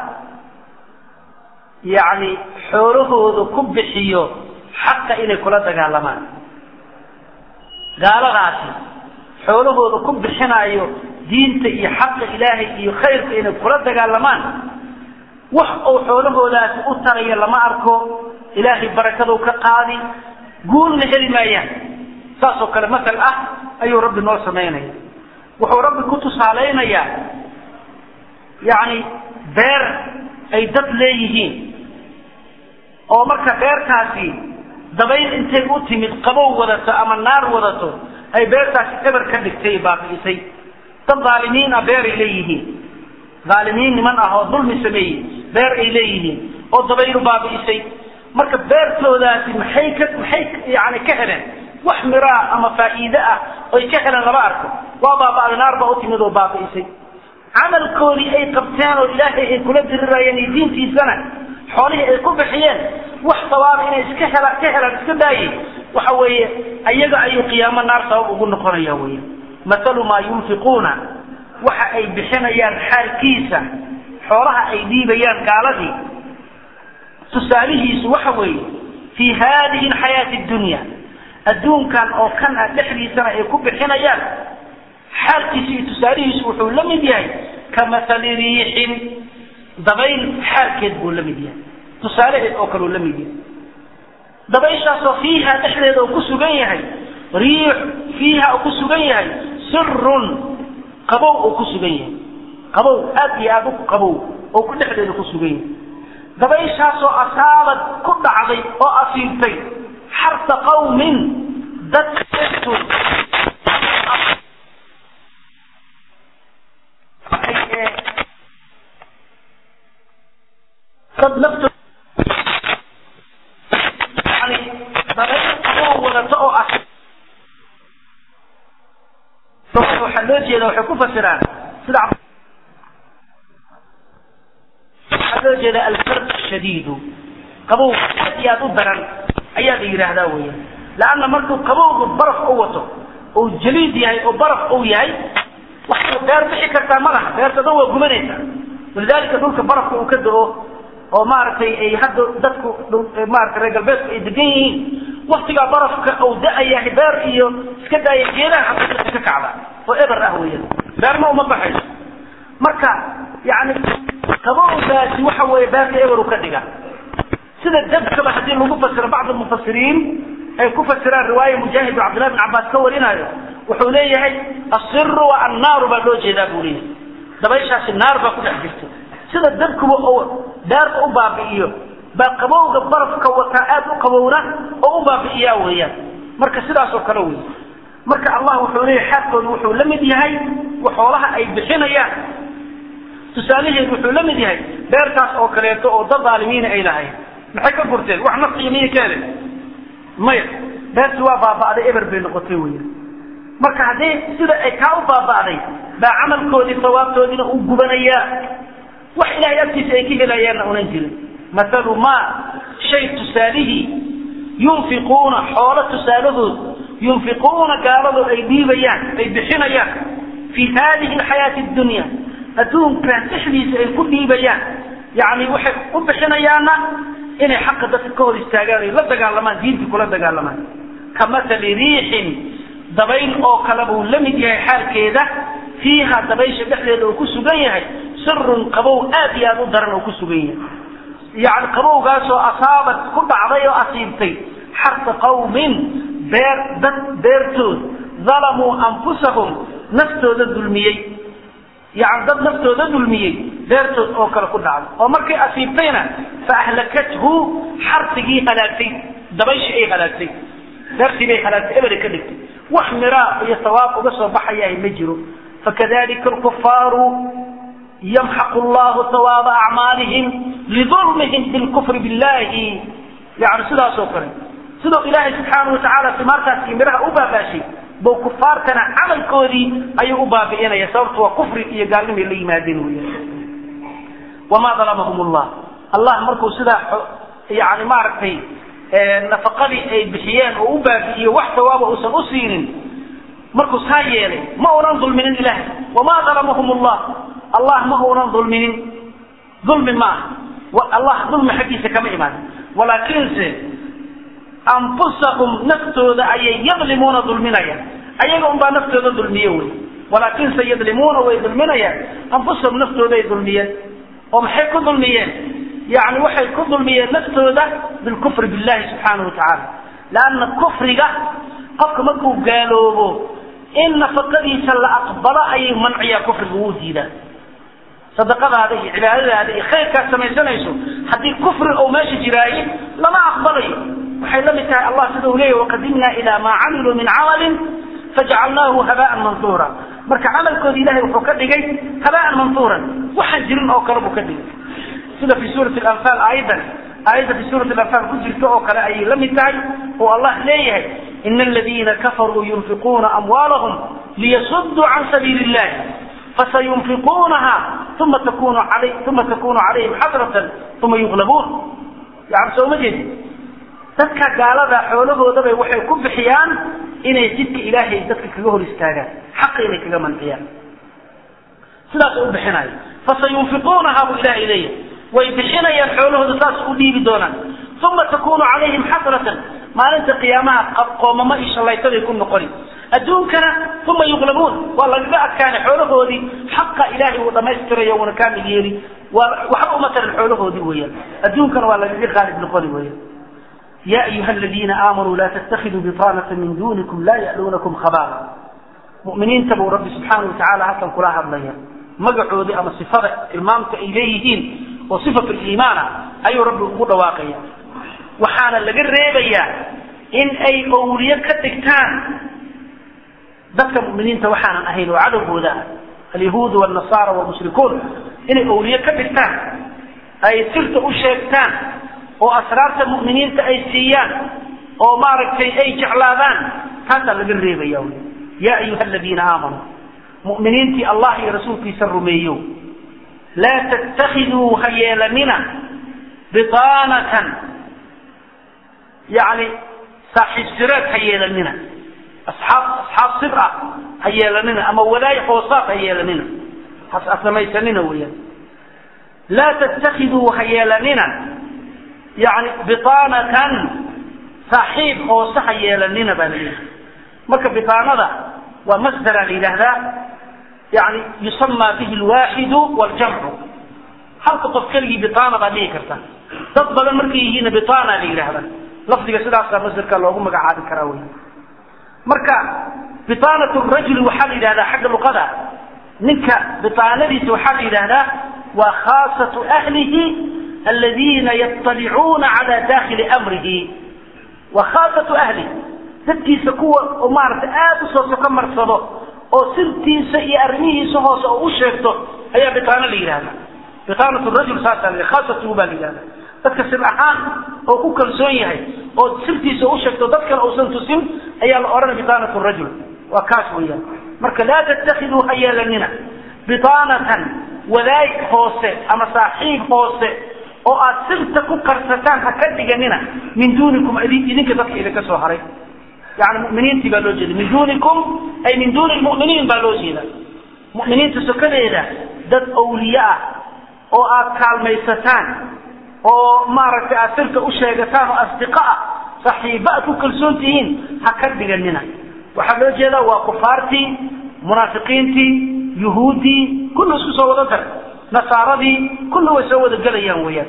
yacni xoolahooda ku bixiyo xaqa inay kula dagaalamaan gaaladaasi xoolahooda ku bixinaayo diinta iyo xaqa ilaahay iyo khayrka inay kula dagaalamaan wax uu xoolahoodaasi u taraya lama arko ilaahay barakaduu ka qaadi guulna heli maayaan saasoo kale masal ah ayuu rabbi noo samaynaya wuxuu rabbi ku tusaalaynayaa yacni beer ay dad leeyihiin oo marka beertaasi dabayl intay u timid qabow wadato ama naar wadato ay beertaasi eber ka dhigtay baabi'isay dad dhaalimiin ah beeray leeyihiin dhaalimiin niman ah oo dulmi sameeyey beer ay leeyihiin oo dabaylu baabi'isay marka beertoodaasi maxay ka maxay yani ka heleen wax miraa ama faa'iide ah oy ka heleen lama arko waa baaba'day naar baa u timid oo baabi'isay camalkoodii ay qabteen oo ilaahay ay kula dirirayeen iyo diintiisana xoolihii ay ku bixiyeen wax sawaaba inay iska hela ka helaan iska daayey waxa weeye ayaga ayuu qiyaamo naar sabab ugu noqonaya wey mathalu maa yunfiquuna waxa ay bixinayaan xaalkiisa xoolaha ay dhiibayaan gaaladii tusaalihiisu waxa weeye fii hadihi alxayaati addunya adduunkan oo kan ah dhexdiisana ay ku bixinayaan xaalkiisu iyo tusaalihiisu wuxuu la mid yahay ka mathali riixin dabayl xaalkeed buu la mid yahay tusaalaheed oo kaleu la mid yahay dabayshaasoo fiiha dhexdeeda uu ku sugan yahay riix fiiha uu ku sugan yahay sirun qabow uu ku sugan yahay qabow aad iyo aada u qabow oo ku dhexdeeda ku sugan yahay dabayshaasoo asaabad ku dhacday oo asiibtay xarta qawmin dadka dad nafto yani dabayl qabow wadato oo ah waxaa loo jeeda waxay ku fasiraan sida waxaa loo jeeda albard shadiidu qabow aad iyo aad u daran ayaa la yidhaahdaa weeyaan leanna markuu qabowgu baraf u wato ou jaliid yahay oo baraf uu yahay waxay beer bixi kartaa ma laha beerta dhan waa gubanaysaa walidaalika dhulka barafka uu ka do-o oo maaragtay ay hadda dadku maarata reer galbeedku ay degan yihiin waktigaa barafka uu da-ayahay beer iyo iska daaya geedaha xataa ka kacda oo eber ah weeyaan beerna uma baxayso marka yani qabowgaasi waxa weeye beerta eber u ka dhiga sida dabkaba haddii lagu fasiro bacd mufasiriin ay ku fasiraan riwaaya mujaahid oo cabdillahi bin cabbaas ka warinayo wuxuu leeyahay asiru wa annaaru baa loo jeedaa buu leeyahay dabayshaasi naar baa ku dhex jirta sida dabkuba oo daarta u baabi'iyo baa qabowga barafka wataa aad u qabowna oo u baabi'iyaa weeyaan marka sidaas oo kale wey marka allah wuxuu leeyahay xaalkoodu wuxuu la mid yahay xoolaha ay bixinayaan tusaalaheedu wuxuu la mid yahay beertaas oo kaleeto oo dad aalimiina ay lahayn maxay ka gurteen wax nafciyo miyay ka helen maya beerti waa baaba'day eber bay noqotay wey marka haddii sida ay kaa u baaba'day baa camalkoodii sawaabtoodiina u gubanayaa wax ilahay agtiisa ay ka helayaanna unan jirin mathalu ma shay tusaalihii yunfiquuna xoolo tusaalahood yunfiquuna gaaladu ay dhiibayaan ay bixinayaan fii hadihi alxayaati addunya adduunkan dhexdiisa ay ku dhiibayaan yani waxay u bixinayaanna inay xaqa dadka ka hor istaagaan ay la dagaalamaan diintii kula dagaalamaan ka mathali riixin dabayl oo kale buu la mid yahay xaalkeeda fiiha dabaysha dhexdeeda uu ku sugan yahay sirun qabow aad iyo aad u daran oo ku sugan yahay yani qabowgaasoo asaabad ku dhacday oo asiibtay xarta qawmin beer dad beertood dalamuu anfusahum naftooda dulmiyey yani dad naftooda dulmiyey beertood oo kale ku dhacday oo markay asiibtayna fa ahlakathu xarsigii halaagtay dabayshi ay halaagtay beertii bay halaagtay ebere ka dhigtay wax miraa iyo sawaab uga soo baxayahay ma jiro fakadalika alkufaaru yamxaqu llahu sawaaba acmaalihim lidulmihim bilkufri billahi yani sidaas oo kale siduu ilaahay subxaana watacaala simaartaas iyo miraha u baabaashay bou kufaartana camalkoodii ayuu u baabi'inaya sababtu waa kufri iyo gaalnimay la yimaadeen wey wamaa dalamahum llah allah markuu sidaa yani maaragtay nafaqadii ay bixiyeen oo u baabi'iyo wax sawaaba uusan u siinin markuu saa yeelay ma unan dulminin ilahay wamaa dalamahum llah allah ma unan dulminin dulmi ma aha allah dulmi xaggiisa kama imaan walaakiinse anfusahum naftooda ayay yadlimuuna dulminayaan ayaga unbaa naftooda dulmiye wey walaakinse yadlimuuna way dulminayaan anfusahum naftooda ay dulmiyeen oo maxay ku dulmiyeen yani waxay ku dulmiyeen naftooda bilkufri billahi subxaanahu watacaala leanna kufriga qofka markuu gaaloobo in nafaqadiisa la aqbalo ayay manciyaa kufriga wuu diidaa sadaqadaada iyo cibaadadaada iyo khayrkaad samaysanayso haddii kufri ou meesha jiraaye lama aqbalayo waxay la mid tahay allah sida uu leeyahy waqadimnaa ilaa maa camiluu min camalin fajcalnaahu habaan mansuura marka camalkoodi ilahay wuxuu ka dhigay habaan mansuuran waxaan jirin oo kale buu ka dhigay sida fi suurati anfaal aayadan aayadda fi suurati anfaal ku jirta oo kale ayay la mid tahay oo allah leeyahay ina aladiina kafaruu yunfiquuna amwaalahum liyasuduu can sabiili illahi fasayunfiquunaha uma takunu alay uma takunu calayhim xasratan uma yuglabuun yani soo ma jeedi dadka gaalada xoolahoodabay waxay ku bixiyaan inay jidka ilaahay dadka kaga hor istaagaan xaqa inay kaga manciyaan sidaas u bixinayo fasayunfiquunaha buu ilahay leeyahay way bixinayaan xoolahooda saas u dhiibi doonaan uma takunu calayhim xasratan maalinta qiyaamaha qoomamo iyo shallaytaday ku noqoni adduunkana uma yuglabuun waa lagaga adkaanay xoolahoodii xaqa ilaahay uu dhamaystirayo uuna kaamil yeeli waa waxba uma taran xoolahoodii weeyaan adduunkana waa lagaga qaalib noqoni weeyaan ya ayuha aladiina aamanuu laa tattakiduu biطaanata min dunikum laa ya'luunakum khabaala mu'miniinta buu rabbi subxaana watacaala halkan kula hadlaya magacoodii ama sifada tilmaamta ay leeyihiin oo sifatu liimaana ayuu rabbi ugu dhawaaqaya waxaana laga reebayaa in ay owliye ka dhigtaan dadka muminiinta waxaanan ahayn oo cadowgooda ah alyahuudu wاnasaara wlmushrikuun inay owliye ka dhigtaan ay sirta u sheegtaan oo asraarta mu'miniinta ay siiyaan oo maaragtay ay jeclaadaan taasaa laga reebaya ya ayuha aladiina aamanuu mu'miniintii allah iyo rasuulkiisa rumeeyo laa tattakiduu ha yeelanina biطaanatan yani saaxiib sireed ha yeelanina asxaab asxaab sir ah ha yeelanina ama walaay hoosaad ha yeelanina has samaysanina weeyaan laa tattakiduu ha yeelanina yani biطaanatan saaxiib hoose ha yeelanina baa la yidhi marka biطaanada waa masdara la yidhaahdaa yani yusama bihi lwaaxidu wاljamcu halka qof keligii biطaana baa dhihi karta dad badan markay yihiinna biطaana la yidhaahda lafdiga sidaasaa masdarka loogu magacaabi karaa wey marka biطaanat rajuli waxaa la yidhahdaa xagga luqada ninka biطaanadiisa waxaa la yidhahdaa waa khaasatu ahlihi aladiina yaطalicuuna cala dakili amrihi waa khaasatu ahli dadkiisa kuwa oo maaragtay aada u soo soko marsado oo sirtiisa iyo arrimihiisa hoose oo u sheegto ayaa bitaano la yidhahda bitaanatu rajul saasaa la khaasatuhu baa la yidhahda dadka sir ahaan oo ku kalsoon yahay oo sirtiisa u sheegto dad kale uusan tusin ayaa la odhanaya bitaanatu rajul waa kaas weeyaan marka laa tattakiduu ha yeelanina bitaanatan wadaag hoose ama saaxiib hoose oo aad sirta ku karsataan ha ka dhiganina min duunikum idinka dadka idinka soo haray yani muminiintii baa loo jeeda min duunikum ay min duuni lmuminiin baa loo jeeda muminiinta sokadeeda dad awliye ah oo aad kaalmaysataan oo maaragtay aad sirta u sheegataan oo asdiqa ah saxiiba aad ku kalsoon tihiin ha ka dhiganina waxaa loo jeedaa waa kufaartii munaafiqiintii yuhuuddii kullu isku soo wada dar nasaaradii kullu way soo wada gelayaan weeyaan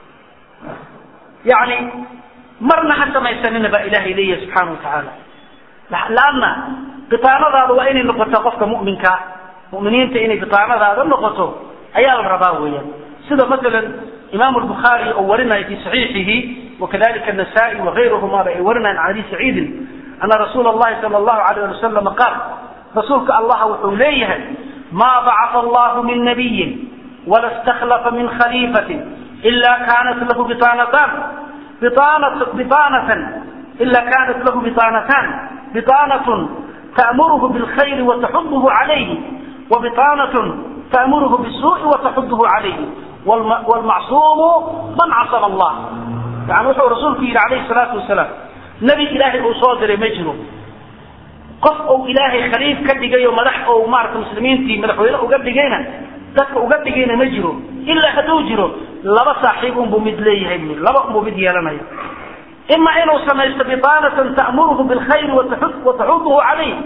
yani marna ha samaysanina baa ilaahay leeyahay subxaana wa tacaala laanna bitaanadaada waa inay noqoto qofka mu'minka mu'miniinta inay bitaanadaada noqoto ayaa la rabaa weeyaan sida masalan imaamu albukhaari oo warinaya fi saxiixihi wakadalika anasaa'i wagayruhumaba ay warinayaan can abi saciidin ana rasuula allahi sala allahu alayh ali wasalama qaal rasuulka allah wuxuu leeyahay maa bacata allahu min nabiyin wala istakhlafa min khaliifatin ila kanat lahu bitaanatan biطaanatan ila kanat lahu biطaanatan biطaanatun ta'muruhu bilkhayri wataxuduhu calayhi wabiطaanatun ta'muruhu bisuu'i wataxuduhu calayhi wlmacsuumu man casama allah yani wuxuu rasuulku yidhi calayhi salaatu wasalaam nebi ilaahay uu soo diray ma jiro qof uu ilaahay khaliif ka dhigay oo madax ou maarata muslimiintii madaxweyne uga dhigayna dadka uga dhigayna ma jiro ilaa hadduu jiro laba saaxiib unbuu mid leeyahay bu laba unbuu mid yeelanaya ima inuu samaysto biطaanatan ta'muruhu bilkhayri wataxuduhu calayh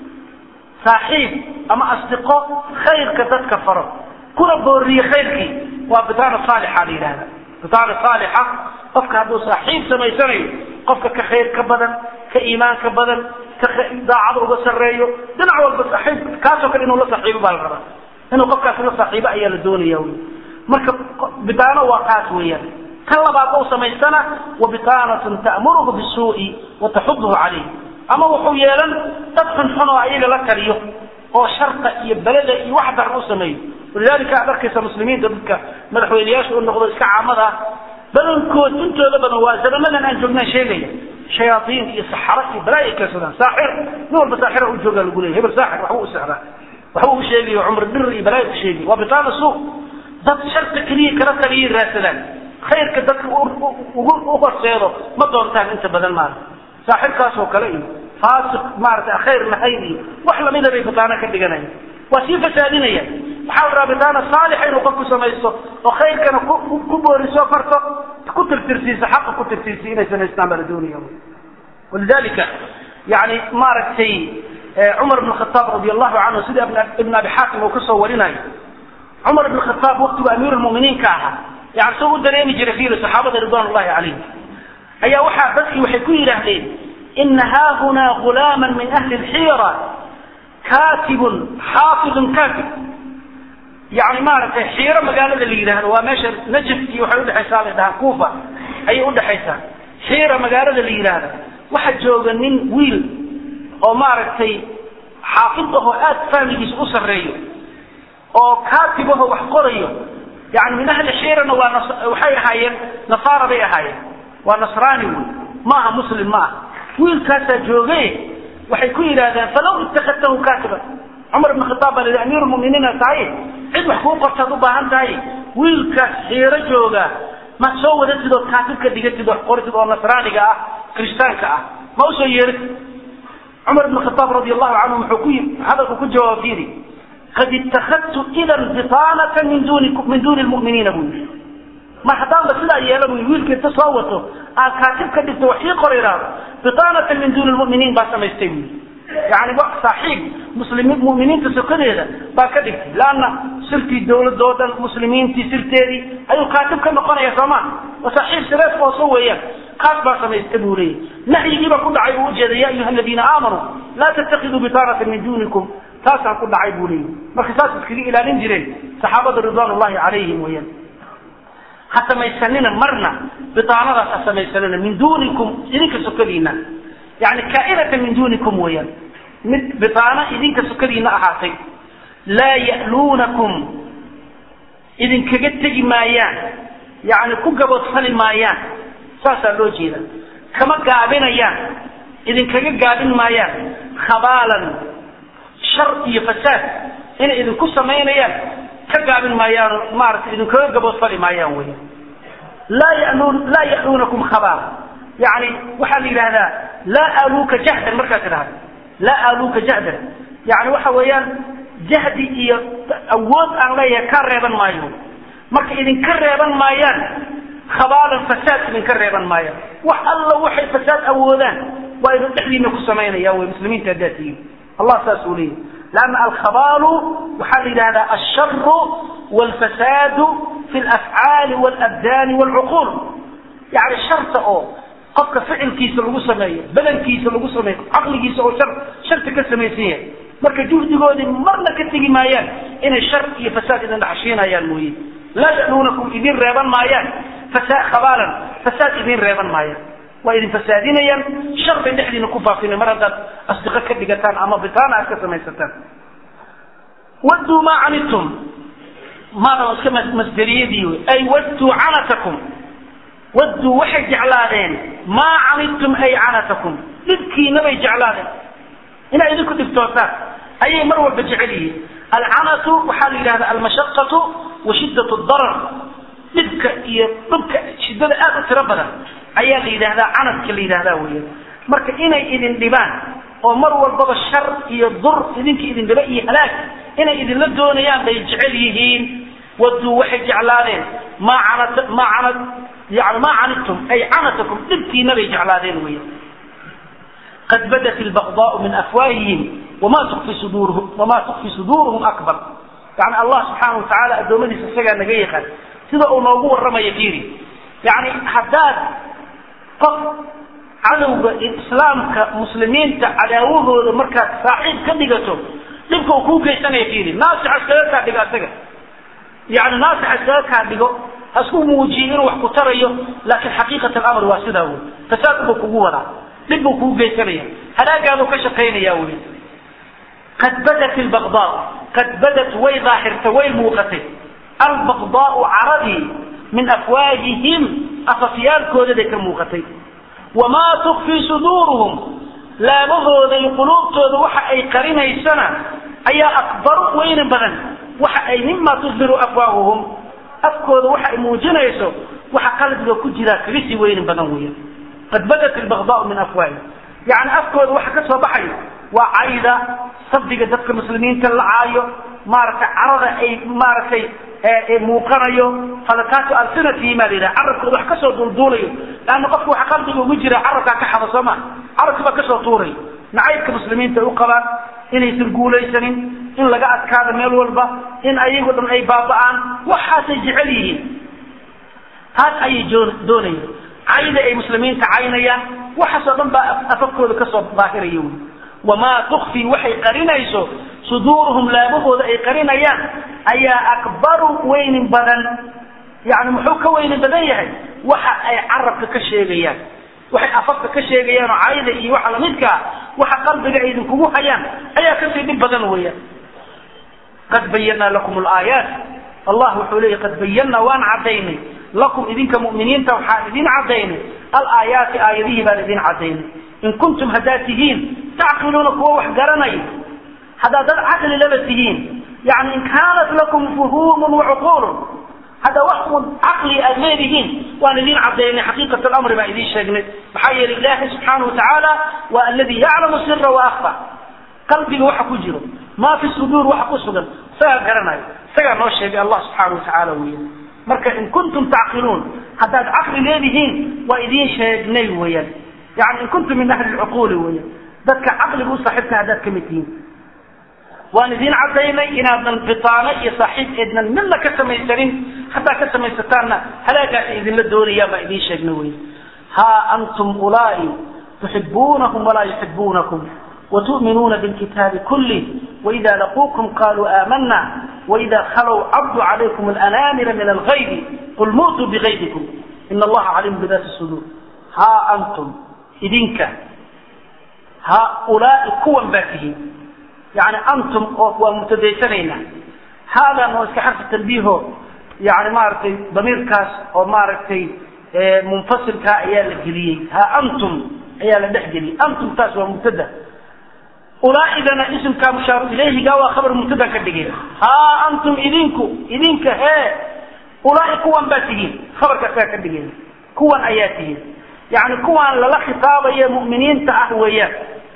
saaxiib ama asdiqo khayrka dadka faro kuna booriye khayrkii waa bitaana saalixa la yidhahda bitaana saalixa qofka hadduu saaxiib samaysanayo qofka ka khayr ka badan ka iimaan ka badan ka daacada uga sarreeyo dhinac walba saaxiib kaasoo kale inuu la saaxiibo baa la rabaa inuu qofkaasi la saaxiibo ayaa la doonaya wy marka bitaano waa kaas weeyaan kan labaad ou samaystana wa bitaanatun ta'muruhu bisuu'i wa taxuduhu calayh ama wuxuu yeelan dad xunxun oo ayaga la taliyo oo sharqa iyo beleda iyo wax daran u sameeyo walidalika aad arkaysa muslimiinta dadka madaxweyneyaasha u noqdo iska caamada ah badankood intooda badan waa zamanadan aan joognaan sheegaya shayaaiin iyo saxaro iyo balaayo keensadaan saaxir nin walba saaxira u joogaa lagu leeyay hebel saaxir waxbuu u sexdaa waxbuu u sheegayo cumr bir iyo balaayo u sheegay waa bitaana suu dad sharka keliya kala taliyay raadsadaan khayrka dadka ugu u horseedo ma doontaan inta badan maarata saaxirkaasoo kale iyo faasiq maarata khayr lahayn iyo wax lamida bay bitaano ka dhiganayaan waa sii fasaadinaya waxaa la rabaa bitaana saalixa inuu qofku samaysto oo khayrkana ku booriso farto ku tirtirsiiso xaqa ku tirtirsiyo inay samaystaan baa la doonaya walidalika yani maaragtay cumar bn khataab radi allahu canhu sida ibn abi xaakim uu kasoo warinayo cumar ibn khataab waktigu amiir lmuminiin ka ahaa yani soo u dareemi jiray fiiri saxaabada ridwan llahi calayhim ayaa waxaa dadkii waxay ku yidhaahdeen ina haahunaa gulaama min ahli lxiira katibun xaafidun katib yani maaragtay xiiro magaalada la yidhaahdo waa meesha najaf iyo waxay udhexaysaa la dhahaa kuufa ayay udhexaysaa xiira magaalada la yidhaahda waxa jooga nin wiil oo maaragtay xaafid ahoo aad fahmigiisa u sarreeyo oo katib ahoo wax qorayo yani min ahli xiirana waa waxay ahaayeen nasaara bay ahaayeen waa nasraani wey ma aha muslim ma aha wiilkaasaa jooge waxay ku yidhaahdeen falaw itakadtahu katiban cumar ibn khataab baa la amiir muminiina tahay cid wax kuu qortaad u baahan tahay wiilkaas xiiro jooga ma soo wadatid ood kaatib ka dhigatid wax qoritid oo nasraaniga ah kiristaanka ah ma usoo yeeratid cumar ibn khataab radi allahu canhu muxuu ku hadalku ku jawaab fiiri qad itakadtu idan bitaanata min duni min duni lmu'miniina buu yidhi mar haddaanba sidaa yeela buu wiilka inta soo wato aan kaatib ka dhigto wax ii qor idhaahdo bitaanata min duni lmu'miniin baa samaystay buu yidhi yani saaxiib muslimiin mu'miniinta sokadeeda baa ka dhigtay laanna sirtii dawladoo dhan muslimiintii sirteedii ayuu kaatib ka noqonaya sooma waa saaxiib sirees ooso weeyaan kaas baa samaysta buu leeyahy nahyigii baa ku dhacay buu ujeeda ya ayuha aladiina aamanuu laa tattakiduu bitaanata min dunikum taasaan ku dhacay buu leeyahy marka saas iskaga ilaalin jireen saxaabada ridwan ullahi calayhim weeyaan ha samaysanina marna bitaanadaas ha samaysanina min dunikum idinka sokadiina yani kaa'inatan min dunikum weeyaan mid bitaano idinka sukadiina ahaatay laa ya'luunakum idinkaga tegi maayaan yani ku gaboodfali maayaan saasaa loo jeeda kama gaabinayaan idinkaga gaabin maayaan khabaalan shar iyo fasaad inay idinku samaynayaan ka gaabin maayaan maaragtay idinkaga gaboodfali maayaan wey laa yaluun laa ya'luunakum khabaala yani waxaa la yidhahdaa laa aaluuka jahdan markaad tidhahda laa aaluuka jahdan yani waxa weeyaan jahdi iyo awood aan leeyahay ka reeban maayo marka idinka reeban maayaan khabaalan fasaad idinka reeban maayaan wax alla waxay fasaad awoodaan waa idin dhexdiina ku samaynaya wey muslimiinta haddaad tihiin allah saas uu leeyahy lanna alkhabaalu waxaa la yidhahdaa alsharu walfasaadu fi alafcaali walabdaani walcuquul yani sharta oo qofka ficilkiisa lagu sameeyo badankiisa lagu sameeyo caqligiisa oo shar sharta ka samaysan yahay marka juhdigoodii marna ka tegi maayaan inay shar iyo fasaad idin dhaxshiinayaan mooye laa yaluunakum idin reeban maayaan fasa khabaalan fasaad idin reeban maayaan waa idin fasaadinayaan shar bay dhexdiina ku faafinay mar haddaad asdiqo ka dhigataan ama bitaana aad ka samaysataan wadduu maa canidtum maada iska masderiyadii wey ay wadduu canatakum wadduu waxay jeclaadeen maa canidtum ay canatakum dhibkiina bay jeclaadeen inay idinku dhibtootaan ayay mar walba jecel yihiin alcanatu waxaa la yidhahda almashaqatu wa shiddat darar dhibka iyo dhibka shiddada aad u tiro badan ayaa la yidhahdaa canadka la yidhahdaa weya marka inay idin dhibaan oo mar walbaba shar iyo dur idinka idin dhiba iyo halaag inay idinla doonayaan bay jecel yihiin wadduu waxay jeclaadeen maa canat maa canad yani maa canidtum ay canatakum dhibkiina bay jeclaadeen weya qad badat albaqdaau min afwaahihim wama tukfi suduurhum wama tukfi suduuruhum akbar yani allah subxaana watacaala addoommadiisa isagaa naga yaqaan sida uu noogu warramayo fiiri yani haddaad qof cadowga islaamka muslimiinta cadaawahooda markaad saaxiib ka dhigato dhibka uu kuu geysanaya fiiri naasix iskaga kaa dhigo asaga yani naasix iskaga kaa dhigo hasku muujiyo inuu wax ku tarayo laakiin xaqiiqat alamr waa sidaa wey fasaad buu kugu wadaa dhib buu kugu geysanaya halaagaaduu ka shaqaynaya wey qad badat albaqdaa qad badat way daahirtay way muuqatay albaqdaau caradii min afwaahihim afafyaalkoodaday ka muuqatay wamaa tukfii suduuruhum laabahooda iyo quluubtooda waxa ay qarinaysana ayaa akbaru weyni badan waxa ay mima tudbiru afwaahuhum afkooda waxa ay muujinayso waxa qalbiga ku jiraa kaga sii weyni badan weya qad badat albaqdaau min afwaahihim yani afkooda waxa ka soo baxayo waa cayda sabdiga dadka muslimiinta la caayo maaragtay carada ay maaragtay muuqanayo falakaatu alsinatihim aa la yidhaha carabkooda wax kasoo duulduulayo leanna qofka waxa qalbiga ugu jira carabkaa ka xada soo ma carabki baa kasoo tuurayo nacaybka muslimiinta ay u qabaan inaysan guulaysanin in laga adkaado meel walba in ayago dhan ay baaba'aan waxaasay jecel yihiin taas ayay doonayaan cayda ay muslimiinta caynayaan waxaasoo dhan baa afafkooda kasoo daahiraya wy wamaa tukfi waxay qarinayso suduuruhum laabahooda ay qarinayaan ayaa akbaru weynin badan yani muxuu ka weynin badan yahay waxa ay carabka ka sheegayaan waxay afafka ka sheegayaan oo cayda iyo waxa lamidkaa waxa qalbiga ay idinkugu hayaan ayaa kasii dhib badan weeyaan qad bayanaa lakum alaayaat allah wuxuu leeyahy qad bayanaa waan cadaynay lakum idinka mu'miniinta waxaan idin cadaynay alaayaati aayadihii baan idin cadaynay in kuntum haddaad tihiin tacqiluuna kuwa wax garanaya haddaad dad caqli laba tihiin yani in kaanat lakum fuhuumun wacuquulun hadda wax un caqli aad leedihiin waan idin cadaynay xaqiiqat alamri baan idin sheegnay maxaa yeelay ilaahay subxaana watacaala waa alladii yaclamu sira waakfa qalbiga waxa ku jiro maa fi suduur waxa ku sugan isagaa garanayo isagaa noo sheegay allah subxaana watacaala weya marka in kuntum tacqiluun haddaad caqli leedihiin waa idiin sheegnay weeyaan yani in kuntum min ahli lcuquuli weeyaan dadka caqliga u saaxiibka haddaad ka mid tihiin waan idin cadaynay inaadan bitaano iyo saaxiib eednan midna ka samaysanin haddaa ka samaysataanna halaagaas idinla doonayaan baa idiin sheegna wey haa antum ulaai tuxibuunahum walaa yuxibuunakum وتؤمنون بالكتاب كله وإذا لقوكم قالوا آمنا وإذا خلوا عضوا عليكم الأنامر من الغيب قل موتوا بغيبكم إن الله عليم بذات الصدور ها أنتم إذنك haaulaai kuwan baa tihiin yani antum oo waa mubtadaysanaynaa haadan oo iska xarfi tanbiiho yani maaragtay damiirkaas oo maaragtay munfasilkaa ayaa la geliyey ha antum ayaa la dhex geliyey antum taas waa mubtada ulaaidana isimkaa mushaaru ilayhiga waa khabar mubtada ka dhigay ha antum idinku idinka hee ulaai kuwan baa tihiin khabarkaasaa ka dhigay kuwan ayaa tihiin yani kuwan lala khitaabayo mu'miniinta ah weeyaan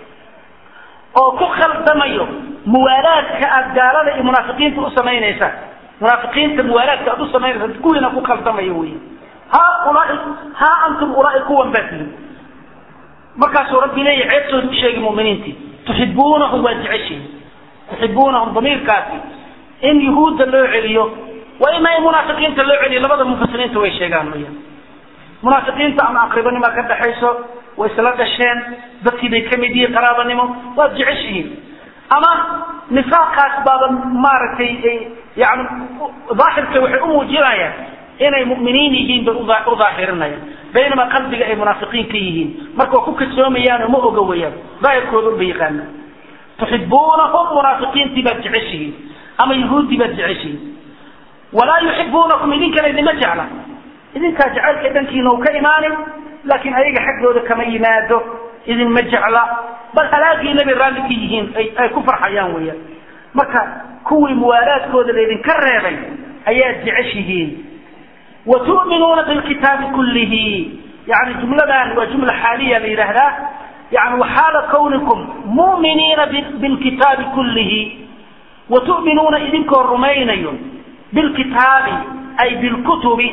oo ku khaldamayo muwaalaadka aad gaalada iyo munaafiqiinta u samaynaysa munaafiqiinta muwaalaadka aad u samaynaysa kuwiina ku khaldamayo wey ha ulaai ha antum ulaai kuwan baa tihiin markaasuu rabbi leeyahy ceebtooda u sheegay muminiintii tuxibuunahum waa jeceshihin tuxibuunahum damiirkaasi in yuhuudda loo celiyo waa ima in munaafiqiinta loo celiyo labada mufasiriinta way sheegaan weyaan munaafiqiinta ama aqribanima ka dhaxayso way isla dhasheen dadkii bay ka mid yihiin qaraabanimo waad jeceshihiin ama nifaaqaas baaba maaragtay yani daahirka waxay u muujinayaan inay mu'miniin yihiin bay u daahirinayaan baynama qalbiga ay munaafiqiin ka yihiin marka waa ku kasoomayaan oo ma oga weyaan daahirkooda unba yaqaana tuxibuunahum munaafiqiintii baad jeceshihiin ama yahuuddii baad jeceshihiin walaa yuxibuunakum idinkana idinma jecla idinkaa jacaylka dhankiina u ka imaanin laakiin ayaga xaggooda kama yimaado idinma jecla bal halaagiina bay raalli ka yihiin ay ku farxayaan weeyaan marka kuwii muwaalaadkooda laydinka reebay ayaad jeceshihiin wa tu'minuuna bilkitaabi kullihi yani jumladan waa jumla xaaliya la yidhaahdaa yani waxaala kawnikum mu'miniina bilkitaabi kullihi wa tu'minuuna idinkoo rumaynayo bilkitaabi ay bilkutubi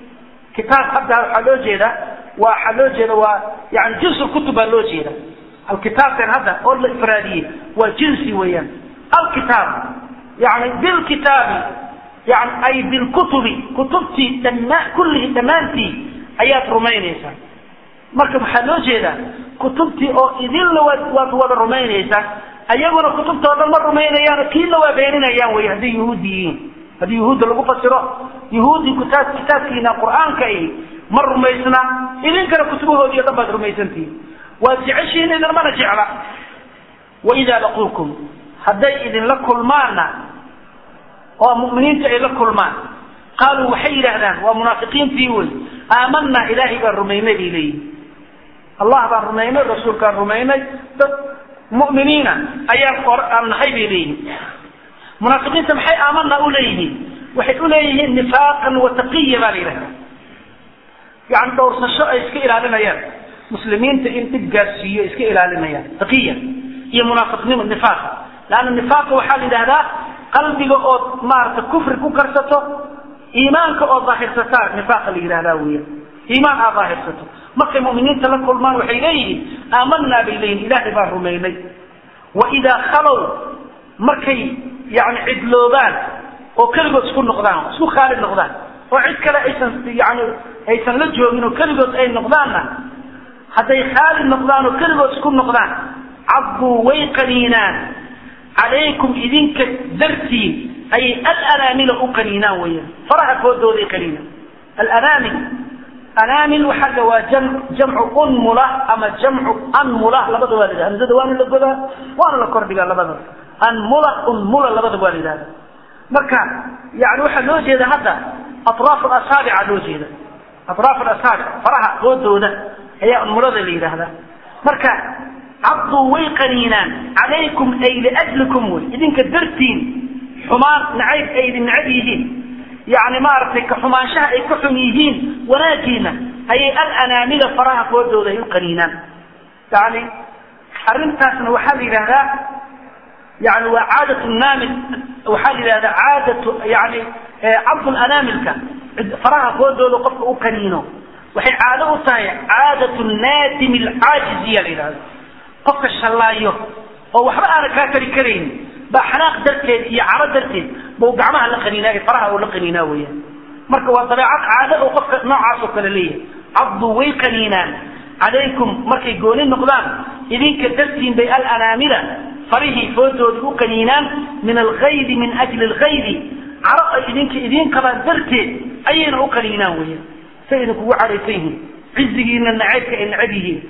kitaab hadda waxaa loo jeeda waxaa loo jeeda waa yani jinsu kutub baa loo jeeda alkitaabkan hadda oo la ifraadiyey waa jinsi weeyaan alkitaab yani bilkitaabi yani ay bilkutubi kutubtii dhammaa kullihi dhammaantii ayaad rumaynaysaa marka waxaa loo jeedaa kutubtii oo idinla waad waad wada rumaynaysaa ayaguna kutubta o dhan ma rumaynayaan kiina waa beeninayaan wey hadday yuhuudi yihiin haddii yuhuudda lagu fasiro yuhuudi kitaab kitaabkiina qur-aanka i ma rumaysna idinkana kutubahoodii o dhan baad rumaysantihiin waad jeceshihiin idinmana jecla waidaa laquukum hadday idinla kulmaanna oo mu'miniinta ay la kulmaan qaaluu waxay yidhaahdaan waa munaafiqiintii wey aamanaa ilaahay baan rumaynay bay leeyihin allah baan rumaynay rasuulkaan rumaynay dad mu'miniina ayaan aan nahay bay leeyihin munaafiqiinta maxay aamana u leeyihiin waxay u leeyihiin nifaaqan wa taqiya baa la yidhahda yani dhowrsasho ay iska ilaalinayaan muslimiinta in dhib gaarsiiyo iska ilaalinayaan taqiya iyo munaafiqnimo nifaaqa laanna nifaaqa waxaa la yidhahdaa qalbiga ood maarata kufri ku karsato iimaanka oo daahirsataa nifaaqa la yidhahdaa weya iimaan aad daahirsato markay mu'miniinta la kulmaan waxay leeyihiin aamanaa bay leeyihin ilaahay baan rumaynay wa idaa khalow markay yani cidloobaan oo keligood isku noqdaan isku khaalid noqdaan oo cid kale aysan yani aysan la joogin oo keligood ay noqdaanna hadday khaalid noqdaan oo keligood isku noqdaan cadduu way qaniinaan calaykum idinka dartiin ayay alanaamila u qaniinaan weyaan faraha foodooday qaniinaan alanaamil anaamil waxaa waa jam jamcu unmula ama jamcu anmula labada waa la yidhaha hamzada waana la godaa waana la kordhigaa labada anmula unmula labada waa la yidhahda marka yani waxaa loo jeeda hadda atraaf asaabica loo jeeda atraaf asaabic faraha foodooda ayaa unmulada la yidhaahdaa marka cabduu way qaniinaan calaykum ay liajlikum wey idinka dartiin xumaan nacayb ay idin nacab yihiin yani maaragtay ka xumaanshaha ay ka xun yihiin wanaagiina ayay alanaamida faraha foodooda ay u qaniinaan yani arrintaasna waxaa la yidhahdaa yani waa caadat naamil waxaa la yidhahdaa caadatu yani cabdulanaamilka faraha foodooda qofka u qaniino waxay caado u tahay caadatu naadimi alcaajiziya la yidhahda qofka shallaayo oo waxba aana kaa tari karaynin baa xanaaq darteed iyo caro darteed bau gacmaha la qaniinaa faraha oo la qaniinaa weyaan marka waa dabeecad caado oo qofka noocaas oo kale leeyahay cabdu way qaniinaan calaykum markay gooni noqdaan idinka dartiin bay alanaamila farihii foodooda u qaniinaan min algaydi min ajli algaydi caro ay idinka idiin qabaan darteed ayayna u qaniinaan weyaan say idinkugu cadhaysan yihiin cizigiina nacaybka ay nacab yihiin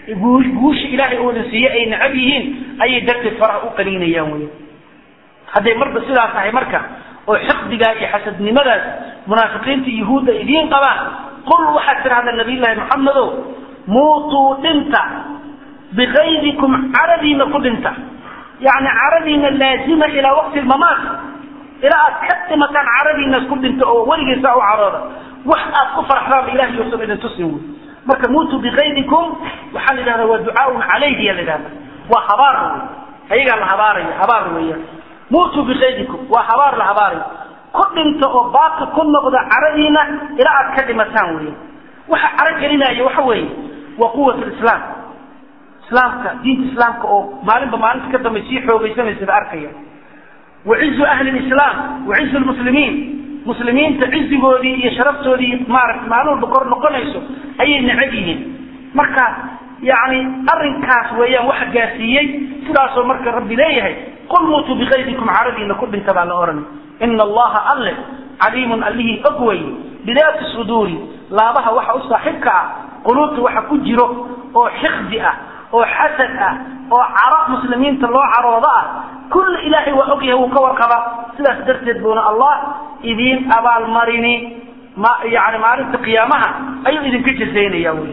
guusha ilaahay oodan siiye ay necab yihiin ayay darteed faraha u qaniinayaan wey hadday marba sidaas tahay marka oo xiqdigaa iyo xasadnimadaas munaafiqiinta yuhuudda idiin qabaan qul waxaad tidhahdaa nabiyullaahi maxamedow muutuu dhinta bikaydikum caradiina ku dhinta yacni caradiina laazima ilaa waqti lmamaat ilaa aad ka dhimataan caradiinaas ku dhinta oo weligiisaa u carooda wax aad ku faraxdaanba ilahay yousan idin tusin wey marka muutuu bikaydikum waxaa la yidhahdaa waa ducaaun calayhi ya la yidhahda waa habaar wey ayagaa la habaaraya habaar weeyaan muutuu bikaydikum waa habaar la habaarayo ku dhinta oo baaqi ku noqda caradiina ilaa aad ka dhimataan weya waxa caro gelinaya waxa weeye waa quwat lislaam islaamka diinta islaamka oo maalinba maalinta ka dambe sii xoogaysanaysa arkaya wacizu ahli lislaam wacizu lmuslimiin muslimiinta cizigoodii iyo sharaftoodii maarata maalin walba kor noqonayso ayay necab yihiin marka yani arinkaas weeyaan waxa gaarsiiyey sidaasoo marka rabbi leeyahay qul muutuu bikaydikum caradiina ku dhinta baa la ohanay ina allaha alle caliimun allihii og wey bidaati suduuri laabaha waxa u saaxiibka ah quluubta waxa ku jiro oo xiqdi ah oo xasad ah oo caro muslimiinta loo caroodo ah kull ilaahay waa ogyahay wuu ka warqaba sidaas darteed buuna allah idiin abaalmarini ma yani maalinta qiyaamaha ayuu idinka jazaynaya wy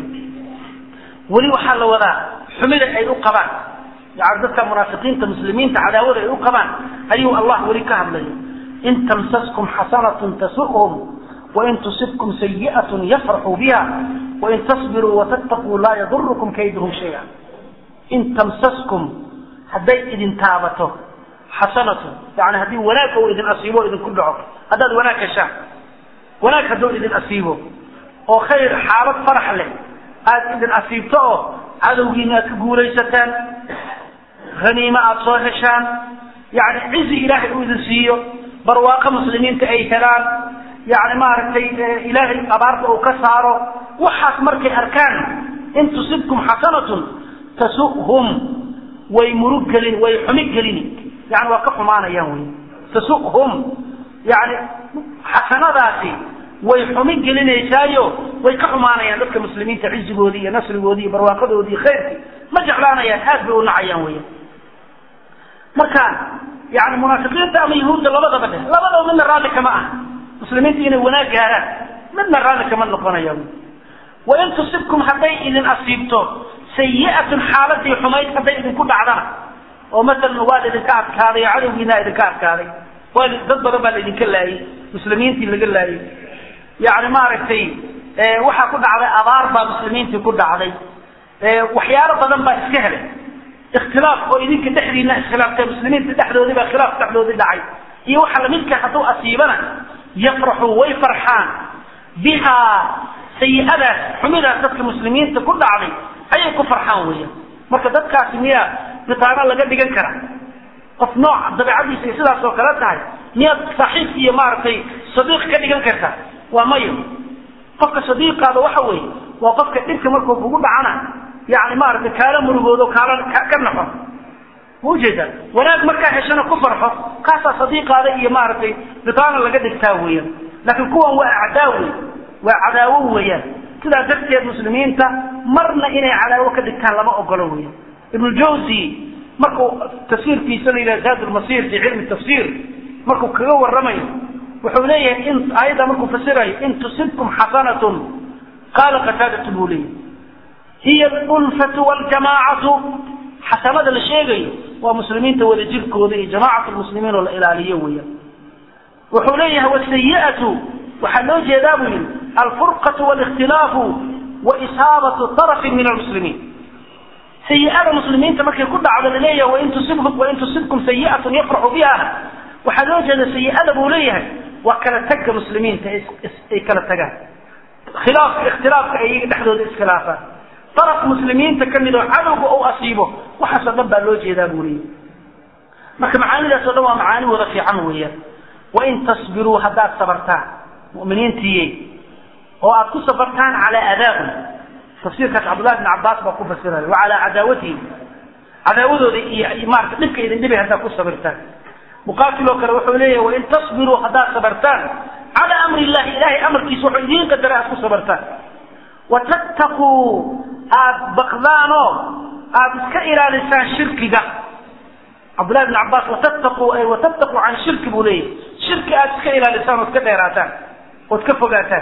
weli waxaa la wadaa xumida ay u qabaan yani dadka munaafiqiinta muslimiinta cadaawada ay u qabaan ayuu allah weli ka hadlaya in tamsaskum xasanatun tasu'hum wain tusibkum sayi'atun yafraxuu biha wain tasbiruu watattaquu laa yadurukum kayduhum shaya in tamsaskum hadday idin taabato xasanatun yani haddii wanaag ou idin asiibo o idinku dhaco haddaad wanaag heshaan wanaag hadduu idin asiibo oo khayr xaalad farax leh aada idin asiibto oo cadowgiina aad ka guulaysataan haniimo aada soo heshaan yani cizi ilaahay uu idin siiyo barwaaqo muslimiinta ay helaan yani maaragtay ilaahay abaarta uu ka saaro waxaas markay arkaan in tusibkum xasanatun tasuhum way murug gelin way xumi gelini yani waa ka xumaanayaan wey tasuhum yani xasanadaasi way xumi gelinaysaayo way ka xumaanayaan dadka muslimiinta cizigoodii iyo nasrigoodii iyo barwaaqadoodii iyo khayrkii ma jeclaanayaan aad bay u nacayaan weya marka yani munaafiqiinta ama yahuudda labadaba dheh labadaba midna raalli kama ah muslimiinta inay wanaag gaaraan midna raalli kama noqonaya wain tusibkum hadday idin asiibto sayi'atun xaaladii xumayd hadday idinku dhacdana oo masalan waa laidinka adkaaday oo cadowgiina idinka adkaaday waa dad badan baa laidinka laayay muslimiintii laga laayay yani maaragtay waxaa ku dhacday abaar baa muslimiintii ku dhacday waxyaalo badan baa iska helay ikhtilaaf oo idinka dhexdiina iskhilaafta muslimiinta dhexdoodii baa khilaaf dhexdoodii dhacay iyo waxa lamidka hadduu asiibana yafraxuu way farxaan bihaa sayi-adaas xumidaas dadka muslimiinta ku dhacday ayay ku farxaan weeyaan marka dadkaasi miyaa bitaano laga dhigan kara qof nooc dabeecadiisa ay sidaas oo kale tahay miyaad saaxiib iyo maaragtay sadiiq ka dhigan karta waa mayo qofka sadiiqaada waxa weeye waa qofka dhibka markuu kugu dhacana yani maaragtay kaala murugoodo kaala ka naxo ma ujeedaa wanaag markaa heshana ku farxo kaasaa sadiiqaada iyo maaragtay bitaano laga dhigtaa weeyaan laakiin kuwan waa acdaa wey waa cadaawo weeyaan sidaa darteed muslimiinta marna inay cadaawo ka dhigtaan lama ogolo weeyaan ibnu jawzi markuu tafsiirkiisa la yidhaha zaad lmasir fi cilmi tafsir markuu kaga warramayo wuxuu leeyahay in aayadda markuu fasirayo in tusibkum xasanatun qaala qataadatu buu leeyahy hiya alulfatu waljamaacatu xasanada la sheegayo waa muslimiinta wada jirkooda iyo jamacat lmuslimiin oo la ilaaliyo weeyaan wuxuu leeyahay wasayi'atu waxaa loo jeedaa buu yihi alfurqatu walikhtilaafu wa isaabatu tarafin min almuslimiin sayi-ada muslimiinta markay ku dhacdo laleeyahay wain tusibhum wain tusibkum sayi'atun yafraxu biha waxaa loo jeeda sayi-ada buu leeyahay waa kala tagga muslimiinta ay kala tagaan khilaafka ikhtilaafka ay iyaga dhexdooda iskhilaafaan daraf muslimiinta ka mid oo cadowga uu asiibo waxaasoo dhan baa loo jeedaa buu leeyahay marka macaanidaas o dhan waa macaani wada fiican weeyaan wain tasbiruu haddaad sabartaan mu'miniintiiye oo aad ku sabartaan calaa adaahum tafsiirkaas cabdullahi bn cabaas baa ku fasiraya wa calaa cadaawatihim cadaawadooda iyo maarata dhibka idin dhibay haddaad ku sabirtaan muqaatil oo kale wuxuu leeyahay wain tasbiruu haddaad sabartaan calaa amri illahi ilahay amarkiisa wuxuu idiin qadaray aad ku sabartaan watattaquu aada baqdaanoo aada iska ilaalisaan shirkiga cabdullahi bn cabbaas watattaquu ay watattaquu can shirki buu leeyahy shirki aada iska ilaalisaan ood ka dheeraataan ood ka fogaataan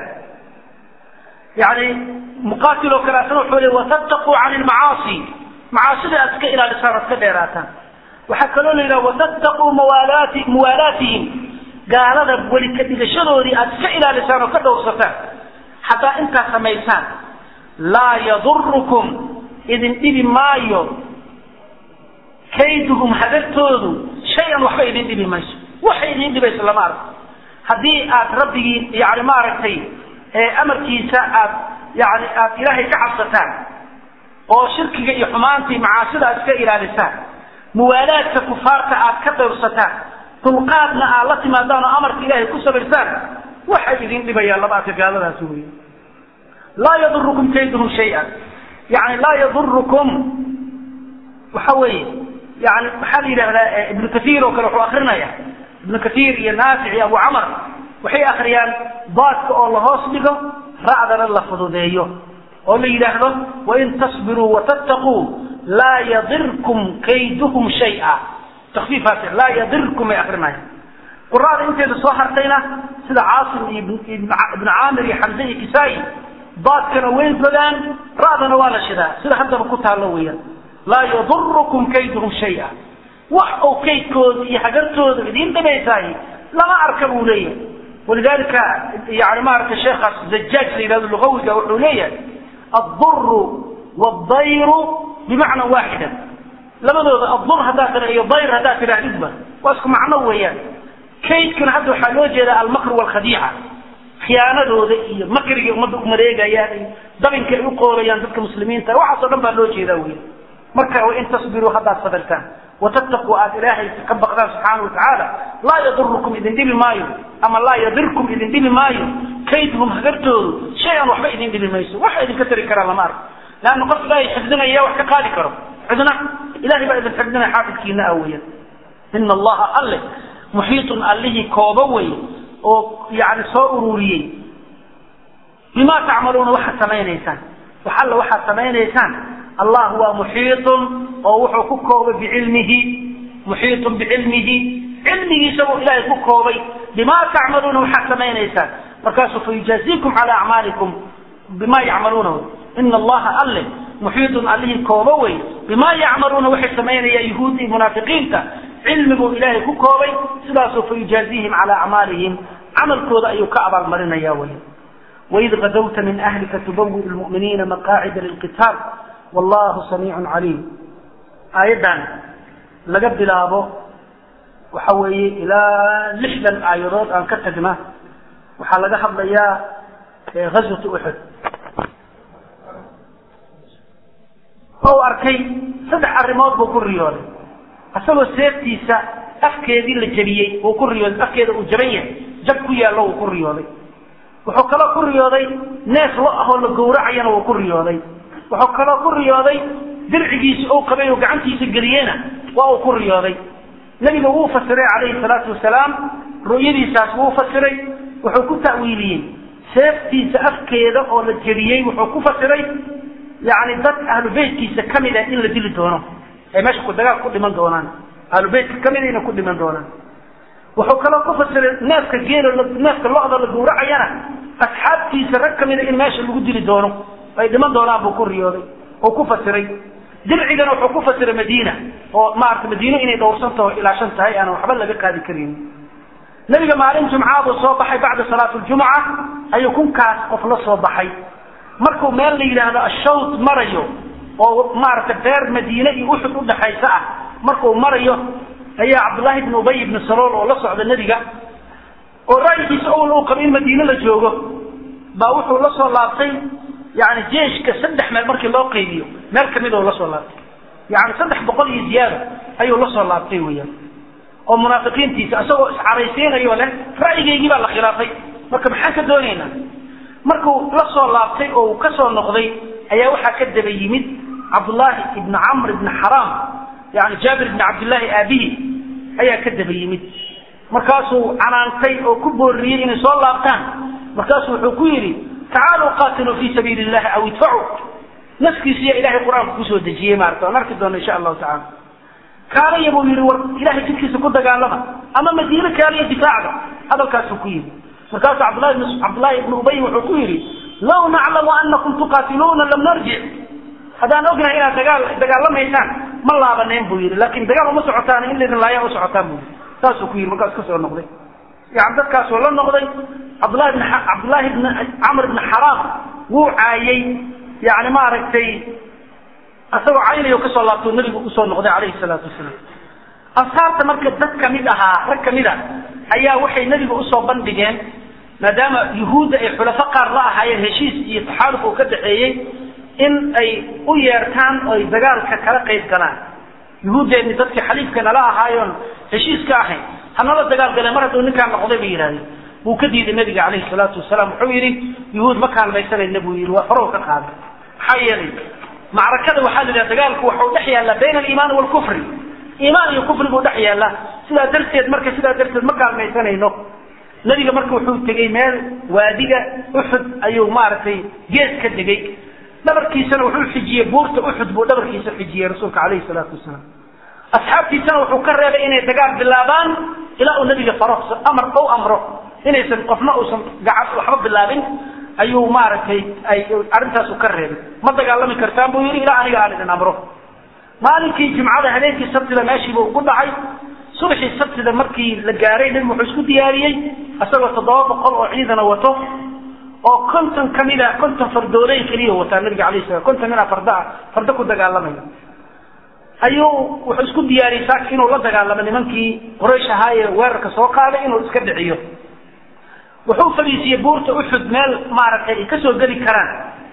yani muqaatil oo kale asna wuxuu leey watattaquu can ilmacaasi macaasida aada iska ilaalisaan ood ka dheeraataan waxaa kaloo la yidhaha watattaquu mawaalaati muwaalaatihim gaalada weli ka dhigashadoodii aada iska ilaalisaan oo ka dhowrsataan haddaa intaad samaysaan laa yadurukum idin dhibi maayo kayduhum hagartoodu shay-an waxba idin dhibi mayso waxay idin dhibayso lama arko haddii aad rabbigii yani maaragtay amarkiisa aad yani aad ilaahay ka cabsataan oo shirkiga iyo xumaantii macaasida aad iska ilaalisaan muwaalaadka kufaarta aad ka dhowrsataan dulqaadna aad la timaadaan oo amarka ilaahay ku sabirsaan waxay idin dhibayaan laba arka gaaladaas wey laa yadurukum kayduhum shay-an yani laa yadurukum waxa weeye yani waxaa la yidhahdaa ibnu kaiir oo kale wuxuu akrinaya ibnu kaiir iyo naafic iyo abu camar waxay akriyaan daadka oo la hoos dhigo ra'dana la fududeeyo oo la yidhaahdo wain tasbiruu watattaquu laa yadirkum kayduhum shaya takfiifaas laa yadirkum ay akrinaya quraada inteeda soo hartayna sida caasim iyo ibnu caamir iyo xamse iyo kisaa-i daadkana way godaan ra'dana waa la shidaa sida haddaba ku taallo weeyaan laa yadurukum kayduhum shaya wax ou kaydkooda iyo hagartooda idiin dhibaysaay lama arka buu leeyahay walidalika yani maaragtay sheekhaas zajaaj la yidhahdo lugawiga wuxuu leeyahay adduru waddayru bimacna waaxida labadooda addur haddaad tira iyo dayr haddaad tidhaahdidba waa isku macno weeyaan kaydkana hadda waxaa loo jeedaa almakr walkhadiica khiyaanadooda iyo makrigay ummadda u mareegayaan iyo dabinka ay u qoorayaan dadka muslimiinta waxaasoo dhan baa loo jeedaa wey marka wain tasbiruu haddaad sabirtaan watattaquu aad ilaahay ka baqdaan subxaana watacaala laa yadurukum idin dhibi maayo ama laa yadirkum idin dhibi maayo kaydhum hagartoodu shay-an waxba idin dhibi mayso waxa idinka tari karaa lama arko leanna qof ilaahay xifdinaya wax ka qaadi karo cidna ilahay baa idin xifdinaya xaafidkiina ah weeyaan ina allaha alle muxiitun allihii kooba wey oo yani soo ururiyey bima tacmaluuna waxaad samaynaysaan wax alla waxaad samaynaysaan allah waa muxiitun oo wuxuu ku koobay bicilmihi muxiitun bicilmihi cilmigiisa buu ilaahay ku koobay bima tacmaluuna waxaad samaynaysaan markaasuu fayujaaziikum cala acmaalikum bima yacmaluuna ina allaha alle muxiitun allihii kooba wey bima yacmaluuna waxay samaynayaan yuhuud iyo munaafiqiinta cilmiguu ilaahay ku koobay sidaasuu fayujaaziihim cala acmaalihim camalkooda ayuu ka abaalmarinaya wey waid gadawta min ahlika tubawi lmu'miniina maqaacida lilqitaal wallahu samiicun caliim aayaddan laga bilaabo waxa weeye ilaa lixdan aayadood aan ka tagna waxaa laga hadlayaa ghazwatu uxud ou arkay saddex arrimood buu ku riyooday isagoo seeftiisa afkeedii la jebiyey uu ku riyooday afkeeda uu jaban yahay jab ku yaallo uu ku riyooday wuxuu kaloo ku riyooday neef lo ahoo la gowracayana wuu ku riyooday wuxuu kaloo ku riyooday dircigiisa ou qabay oo gacantiisa geliyena waa uu ku riyooday nebiga wuu fasiray calayhi salaatu wasalaam ru'yadiisaas wuu fasiray wuxuu ku ta'wiiliyey seeftiisa afkeeda oo la jebiyey wuxuu ku fasiray yani dad ahlu beytkiisa kamid ah in la dili doono ay meesha ku dagaal ku dhiman doonaan ahlu beytka kamid a inay ku dhiman doonaan wuxuu kaloo ku fasiray neefka geelo neefka lo-da la gowracayana asxaabtiisa rag kamida in meesha lagu dili doono ay dhiman doonaan buu ku riyooday oo ku fasiray dircigana wuxuu ku fasiray madiina oo maarata madiino inay dhowrsantaho ilaashan tahay aanan waxba laga qaadi karin nebiga maalin jumcaa buu soo baxay bacda salaat ljumuca ayuu kunkaas qof la soo baxay markuu meel la yidhaahdo ashawt marayo oo maaragtay beer madiine iyo uxud udhaxaysa ah markuu marayo ayaa cabdullaahi ibn ubay ibni salool oo la socda nebiga oo ra'yigiisa owl uu qaba in madiine la joogo baa wuxuu la soo laabtay yani jeeshka saddex meel markii loo qaybiyo meel kamid oo la soo laabtay yani saddex boqol iyo ziyaado ayuu la soo laabtay weyaan oo munaafiqiintiisa isagoo iscaraysiinayo leh ra'yigaygii baa la khilaafay marka maxaan ka doonaynaa markuu la soo laabtay oo uu ka soo noqday ayaa waxaa ka daba yimid cabdullaahi ibni camr ibni xaraam yani jaabir ibni cabdillaahi aabihi ayaa ka daba yimid markaasuu canaantay oo ku booriyey inay soo laabtaan markaasuu wuxuu ku yidhi tacaaluu qaatiluu fii sabiili illahi aw idfacuu naskiisiya ilahay qur-aanka kusoo dejiyey maarata aan arki doono insha allahu tacala kaaliya buu yihi war ilahay jidkiisa ku dagaalama ama madiine kaaliya difaacda hadalkaasuu ku yidhi markaasu cabdulahi bn cabdullahi ibnu ubay wuxuu ku yidhi law naclamu anakum tuqaatiluuna lam narjic haddaan ognahay inaad dagaal dagaalamaysaan ma laabanayn buu yidhi laakin dagaal uma socotaan in laydin laaya u socotaan buu yidhi saasuu ku yidhi markaas ka soo noqday yani dadkaasuu la noqday cabdullahi bn cabdullahi bn camr bn xaraam wuu caayey yani maaragtay isagoo caynayo kasoo laabto nabigu usoo noqday calayhi salaatu wasalaam ashaabta marka dad kamid ahaa rag kamid a ayaa waxay nabiga usoo bandhigeen maadaama yuhuudda ay xulafo qaar la ahaayeen heshiis iyo taxaaluf uu ka dhaxeeyey in ay u yeertaan oo ay dagaalka kala qayb galaan yuhuuddeenni dadkii xaliifka nala ahaayoon heshiis ka ahayn hanala dagaal galeen mar hadduu ninkaan noqday bay yidhahdeen wuu ka diiday nabiga calayhi salaatu wasalaam wuxuu yidhi yuhuud ma kaalmaysanayna buu yidhi waa horow ka qaaday maxaa yeelay macrakada waxaa la yidhaha dagaalku waxau dhex yaallaa bayna aliimaani waalkufri iimaan iyo kufri buu dhex yaallaa sidaa darteed marka sidaa darteed ma kaalmaysanayno nabiga marka wuxuu tegey meel waadiga uxud ayuu maaragtay gees ka degay dhabarkiisana wuxuu xijiyey buurta uxud buu dhabarkiisa xijiyey rasuulka calayhi salaatu wasalaam asxaabtiisana wuxuu ka reebay inay dagaal bilaabaan ilaa uu nabiga faro amar ou amro inaysan qofna uusan gacan waxba bilaabin ayuu maaragtay ay arrintaasu ka reebay ma dagaalami kartaan buu yidhi ilaa aniga aan idin amro maalinkii jimcada habeenkii sabtida meeshiiba ugu dhacay subaxii sabtida markii la gaaray nabigu wuxuu isku diyaariyey isagoo toddoba boqol oo ciidana wato oo konton kamida konton fardooley keliya wataa nabiga alayh salam konton mina fardaa fardo ku dagaalamaya ayuu wuxuu isku diyaariyey saaka inuu la dagaalamo nimankii quraysh ahaa ee weerarka soo qaaday inuu iska dhiciyo wuxuu fadhiisiyey buurta uxud meel maaragtay ay kasoo geli karaan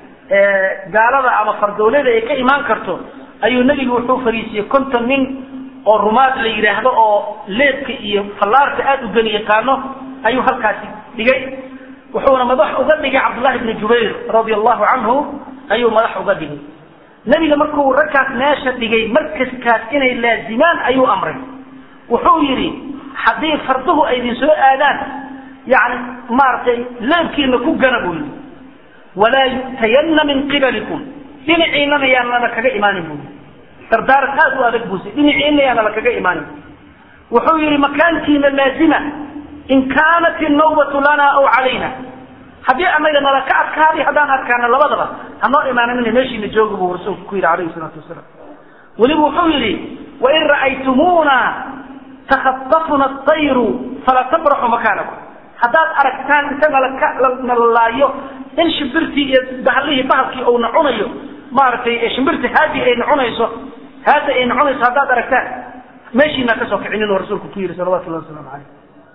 gaalada ama fardoolada ay ka imaan karto ayuu nebigu wuxuu fadhiisiyey konton nin oo rumaad la yidhaahdo oo leebka iyo fallaarka aada u geli yaqaano ayuu halkaasi dhigay wuxuuna madax uga dhigay cabdullahi bni jubayr radia allahu canhu ayuu madax uga dhigay nebiga markuu ragkaas meesha dhigay markaskaas inay laazimaan ayuu amray wuxuu yidhi haddii farduhu ay idin soo aadaan yani maaragtay leebkiina ku gana buu yidhi walaa yu'tayanna min qibalikum dhinaciinana yaanana kaga imaanin buu yidhi dardaaran aad u adag buuse dhinaciina yaana la kaga imaanin wuxuu yidhi makaankiina laazima in kaanat innawbatu lana aw calayna haddii anaga nala ka adkaaday haddaan adkaana labadaba hanoo imaaninina meeshiina jooga buu rasuulku ku yidhi calayhi salaatu wasalaam weliba wuxuu yidhi wain ra'aytumuuna takhatafuna atayru fala tabraxu makaanakum haddaad aragtaan inta nala laayo in shimbirtii iyo bahalihii bahalkii uuna cunayo maaragtay shimbirtii haadi ayna cunayso haada ayna cunayso haddaad aragtaan meeshiinaa kasoo kicinin oo rasuulku ku yidhi salawatullahi wasalaamu caleyh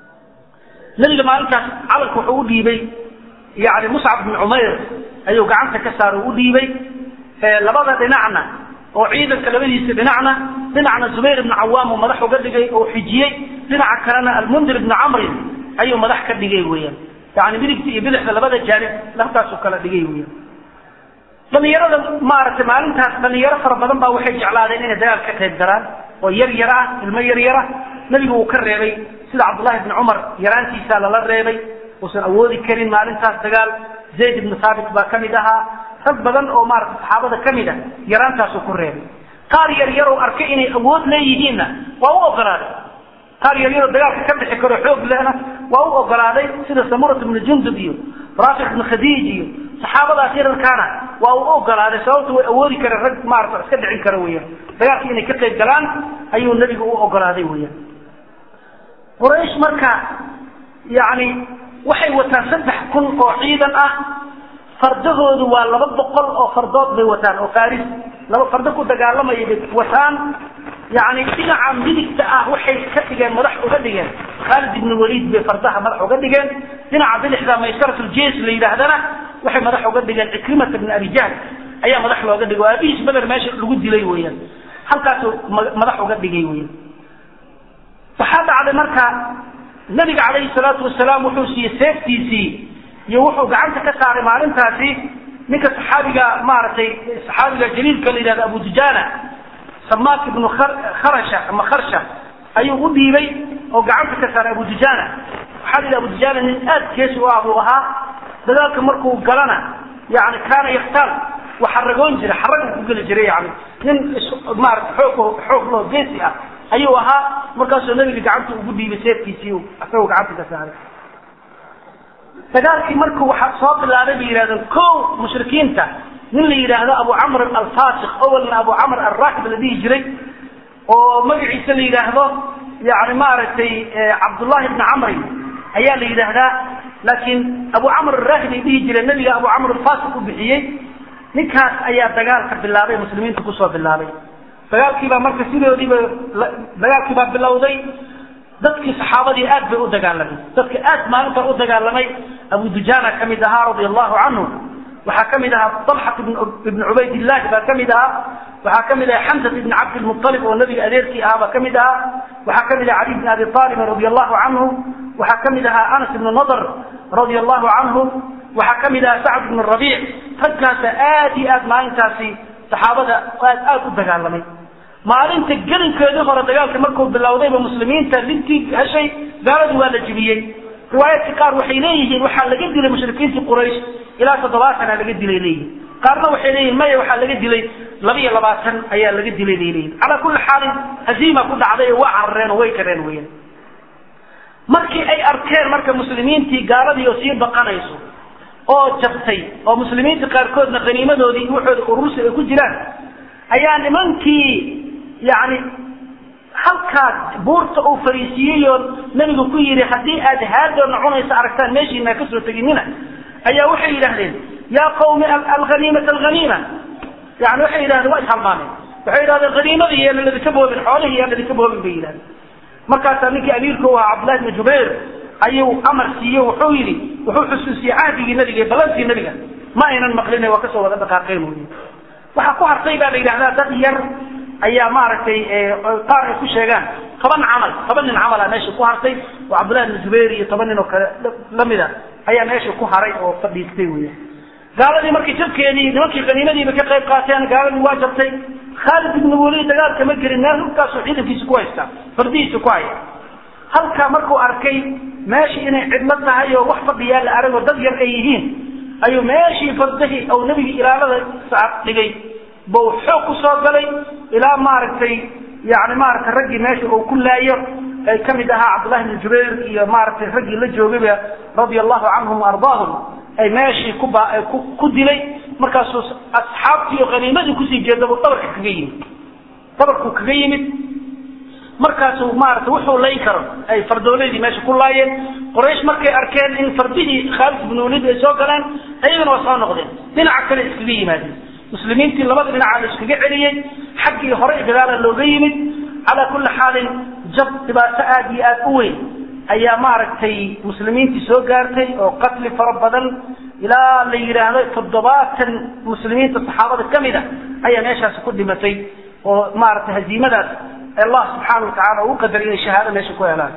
nabiga maalintaas calanka wuxuu u dhiibay yani muscab bn cumayr ayuu gacanta ka saara u dhiibay labada dhinacna oo ciidanka labadiisa dhinacna dhinacna zubayr ibn cawaam uu madax uga dhigay oo xijiyey dhinaca kalena almundir ibn camrin ayuu madax ka dhigay weeyaan yani midigta iyo bidixda labada jaanib halkaasuu kala dhigay weeyaan dhalinyarada maaragtay maalintaas dhalinyaro fara badan baa waxay jeclaadeen inay dagaal ka qayb galaan oo yar yar ah ilmo yar yara nabigu uu ka reebay sida cabdullahi ibni cumar yaraantiisaa lala reebay uusan awoodi karin maalintaas dagaal zayd ibnu thaabit baa kamid ahaa rag badan oo maarata saxaabada kamid ah yaraantaasuu ku reebay qaar yar yar oo arkay inay awood leeyihiinna waa u ogolaaday qaar yar yaroo dagaalka ka bixi karo xoog lehna waa u ogolaaday sida samurat ibnu jundub iyo raafic ibnu khadiij iyo saxaabadaas yararkaana waa u ogolaaday sababta way awoodi kareen rag maarata iska dhicin kara weeyaan dagaalka inay ka qayb galaan ayuu nebigu u ogolaaday weeyaan quraysh marka yani waxay wataan saddex kun oo ciidan ah fardahoodu waa laba boqol oo fardood bay wataan oo faris laba fardo ku dagaalamaya bay wataan yani dhinaca midigta ah waxay ka dhigeen madax uga dhigeen khaalid ibn waliid bay fardaha madax uga dhigeen dhinaca bidixda maysaratuljes la yidhaahdana waxay madax uga dhigeen cikrimata bn abi jahl ayaa madax looga dhigay oo aabihiis beder meesha lagu dilay weeyaan halkaasuu madax uga dhigay weyan waxaa dhacday marka nabiga calayhi salaatu wasalaam wuxuu siiyey seeftiisii iyo wuxuu gacanta ka saaray maalintaasi ninka saxaabiga maaragtay saxaabiga jaliilka la yidhahdo abu dujaana samaak ibnu kharasha ama kharsha ayuu u dhiibay oo gacanta ka saaray abu dujaana waxaa la yidhi abu dujaana nin aad geesi u ah buu ahaa dagaalka markuu galana yani kaana yaktaal waa xaragoon jiray xaragu ku geli jiray yani nin maarata xoog xoog loo geesi ah ayuu ahaa markaasuu nabiga gacanta ugu dhiibay seefkiisii isagoo gacanta ka saaray dagaalkii markuu waxa soo bilaabay bay yidhahdeen ko mushrikiinta nin la yidhaahdo abu camr alfasiq awalna abu camr alraakib la dhihi jiray oo magaciisa la yidhaahdo yani maaragtay cabdullahi ibni camri ayaa la yidhaahdaa laakiin abu camr araahib ay dhihi jireen nabiga abu camr alfasiq u bixiyey ninkaas ayaa dagaalka bilaabay muslimiinta kusoo bilaabay dagaalkiibaa marka sidoodiiba dagaalkiibaa bilowday dadkii saxaabadii aad bay u dagaalamay dadka aad maalinta u dagaalamay abu dujaana ka mid ahaa radia allahu canhu waxaa ka mid ahaa talxat ibn cubaydillahi baa ka mid ahaa waxaa ka mid ahaa xamsat ibn cabdilmualib oo nabiga adeerkii ahaa baa ka mid ahaa waxaa ka mid aha cali bn abi aalibin radia allahu canhu waxaa ka mid ahaa anas ibn nadr radia allahu canhu waxaa ka mid ahaa sacd ibn rabiic raggaasa aad iyo aad maalintaasi saxaabada aad aad u dagaalamay maalinta gelinkeedii hore dagaalka markuu bilowdayba muslimiinta lintii heshay gaaladu waa la jibiyey riwaayaadka qaar waxay leeyihiin waxaa laga dilay mushrikiintii quraysh ilaa toddobaatana laga dilay leeyihin qaarna waxay leeyihin maya waxaa laga dilay laba iyo labaatan ayaa laga dilay bay leeyihin calaa kulli xaalin haziima ku dhacday oo waa carareen oo way kareen weyan markii ay arkeen marka muslimiintii gaaladii oo sii baqanayso oo jabtay oo muslimiinta qaarkoodna haniimadoodii waxooda urursi ay ku jiraan ayaa nimankii yani halkaas buurta uu fariisiiyey oo nabigu ku yidhi haddii aad haadoona cunaysa aragtaan meeshiina kasoo teginina ayaa waxay yidhahdeen yaa qawmi alhaniimata alhaniima yani waxay yidhahdeen waa ishalmaameen waxay yidhahdeen haniimadii yaan ladinka boobin xoolihii yaan ladinka boobin bay yidhahdeen markaasaa ninkii amiirka u ahaa cabdullahi bni jubayr ayuu amar siiye wuxuu yidhi wuxuu xusuusiyey cahdigii nabiga ee ballantii nabiga ma aynan maqlina waa kasoo wada dhaqaaqeen wy waxaa ku hartay baa la yidhahdaa dad yar ayaa maaragtay qaar ay ku sheegaan toban camal toban nin camala meesha ku hartay oo cabdullahi bni zubayr iyo toban nin oo kale lamida ayaa meesha ku haray oo fadhiistay wey gaaladii markii jabkeedii nimankii qaniimadiiba ka qayb qaateen gaaladii waa jabtay khaalid ibn waliid dagaalka ma gelin meel halkaasuu ciidankiisa ku haysta fardihiisa ku haya halkaa markuu arkay meeshii inay cidlo tahay oo wax fadhiyaa la aragoo dad yar ay yihiin ayuu meeshii fardahii ou nebiga ilaalada saar dhigay bau xoog ku soo galay ilaa maaragtay yani maaragtay raggii meesha uu ku laayo ay ka mid ahaa cabdullahi bni jubayr iyo maaragtay raggii la joogayba radia allahu canhum ardaahum ay meeshii kuba ku ku dilay markaasuu asxaabtii oo haniimadii kusii jeedaba dhabarka kaga yimid dhabarkuu kaga yimid markaasuu maarata wuxuu layn karo ay fardooladii meesha ku laayeen qoraysh markay arkeen in fardihii khaalid ibn walid ay soo galeen ayagana waa soo noqdeen dhinaca kale iskaga yimaadeen muslimiintii labada dhinaca la iskaga celiyey xaggii hore gadaala looga yimid calaa kulli xaalin jab dhibaato aada iyo aada u weyn ayaa maaragtay muslimiintii soo gaartay oo qatli fara badan ilaa la yidhaahdo toddobaatan muslimiinta saxaabada ka mid a ayaa meeshaasi ku dhimatay oo maaragtay haziimadaas allah subxaana wa tacala uu qadar inay shahaado meesha ku helaan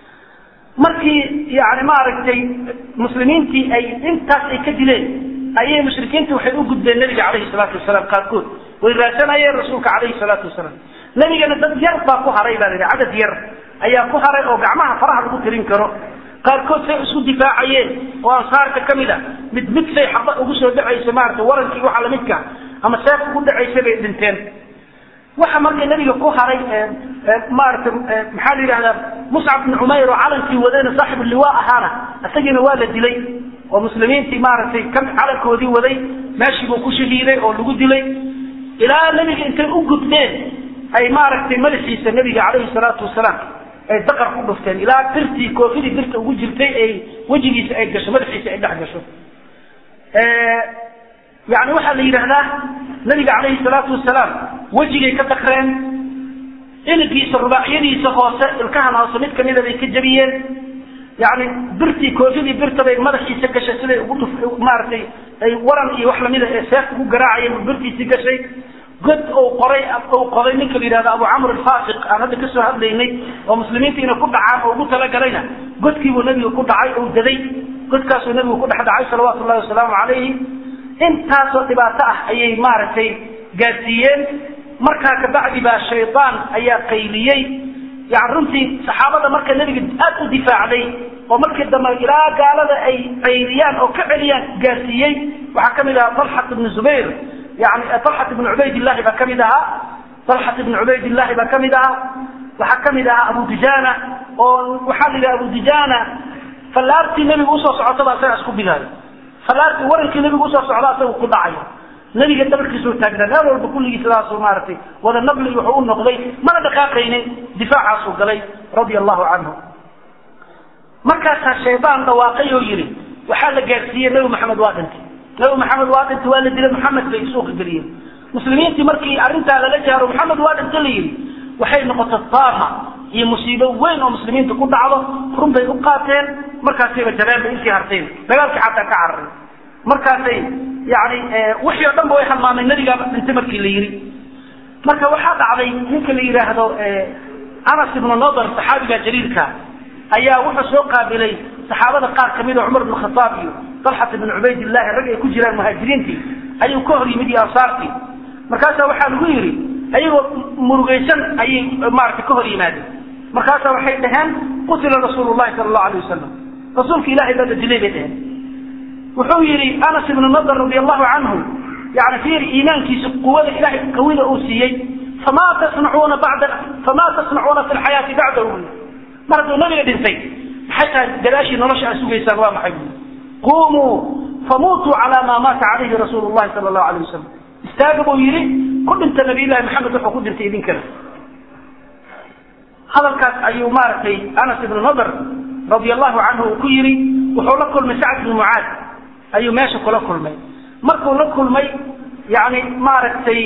markii yani maaragtay muslimiintii ay intaas ay ka dileen ayay mushrikiinta waxay u gudbeen nabiga calayhi salaatu wasalaam qaarkood way raadsanayeen rasuulka calayhi salaatu wasalaam nebigana dad yar baa ku haray baa la yidhi cadad yar ayaa ku haray oo gacmaha faraha lagu tirin karo qaarkood say isku difaacayeen oo ansaarta ka mid a mid mid say xaba ugu soo dhacaysa maarata warankii waxa lamidka ama seef ugu dhacaysa bay dhinteen waxa marka nabiga ku haray maarata maxaa la yidhahdaa muscab bn cumayr oo calankii wadayna saaxibu liwaa ahaana isagiina waa la dilay oo muslimiintii maaragtay ka calankoodii waday meeshii buu ku shahiiday oo lagu dilay ilaa nebiga intay u gudbeen ay maaragtay madaxiisa nebiga calayhi salaatu wasalaam ay daqar ku dhufteen ilaa birtii koofidii birta ugu jirtay ay wejigiisa ay gasho madaxiisa ay dhex gasho yani waxaa la yidhahdaa nabiga calayhi salaatu wasalaam wejigay ka dakreen iligiisa rubaacyadiisa hoose ilkahan hoose mid kamida bay ka jabiyeen yani birtii koofidii birta bay madaxiisa gashay siday ugu dhuf maaragtay ay waran iyo wax lamida ee seef ugu garaacayeen birtiisii gashay god uu qoray uu qoday ninka la yidhahdo abu camr alfasiq aan hadda kasoo hadlaynay oo muslimiinta inay ku dhacaan oo ugu talagalayna godkiibuu nebigu ku dhacay uu daday godkaasuu nebigu ku dhex dhacay salawaatu llahi wasalaamu calayhi intaasoo dhibaato ah ayay maaragtay gaadsiiyeen markaa kabacdi baa shaydaan ayaa qayliyey yani runtii saxaabada marka nebiga aad u difaacday oo markii dambe ilaa gaalada ay qayliyaan oo ka celiyaan gaarsiiyey waxaa ka mid ahaa talxat ibnu zubayr yani alxat ibn cubaydillahi baa kamid ahaa alxat ibn cubaydillahi baa kamid ahaa waxaa kamid ahaa abu dijana oo waxaa la yidhaha abu dijana fallaartii nebiga usoo socotaba isaga isku bigaayo fallaartii warankii nebiga usoo socda isaga ku dhacayo nebiga dhabarkiisuu taagnaa meel walba kulligii sidaasuu maaragtay wada nabli wuxuu u noqday mana dhaqaaqaynin difaacaasuu galay radia allahu canhu markaasaa shaydaan dhawaaqay oo yidhi waxaa la gaadhsiiyey nebi maxamed waa dhintay nebi maxamed waa dhintay waa la dilay maxamed bay suuqa geliyeen muslimiintii markii arrintaa lala jaaro maxamed waa dhintay la yidhi waxay noqotay taama iyo musiibo weyn oo muslimiinta ku dhacdo run bay u qaateen markaasayba jabeen bay intii harteen dagaalkii xataa ka cararay markaasay yani wixii o dhan ba way halmaameen nebigaaba dhintay markii la yidhi marka waxaa dhacday ninka la yidhaahdo anas ibnu nadar saxaabiga jaliilka ayaa wuxuu soo qaabilay saxaabada qaar kamid oo cumar ibn khataab iyo talxat ibn cubaydillahi rag ay ku jiraan muhaajiriintii ayuu ka hor yimid iyo ansaartii markaasaa waxaa lagu yidhi ayagoo murugaysan ayay maaragtay ka hor yimaadeen markaasaa waxay dhaheen qutila rasuulu llahi sala allahu alayh wasalam rasuulka ilahay baa la dilay bay dhaheen wuxuu yidhi anas ibnu nadar radi allahu canhu yani fiir iimaankiisa quwada ilahay qawida uu siiyey famaa tasnacuuna bada famaa tasnacuuna fi lxayaati bacdahu mar hadduu nabiga dhintay maxay tahay gadaashii nolosha aad sugaysaan waa maxay bui qumuu famuutuu calaa maa maata calayhi rasuulu llahi sala allahu alayh wasalam istaaga buu yidhi ku dhinta nabiyllahi maxamed wuxuu ku dhintay idinkana hadalkaas ayuu maaragtay anas ibnu nadar radia allahu canhu uu ku yidhi wuxuu la kulmay sacd ibnu mucaad ayuu meesha kula kulmay markuu la kulmay yani maaragtay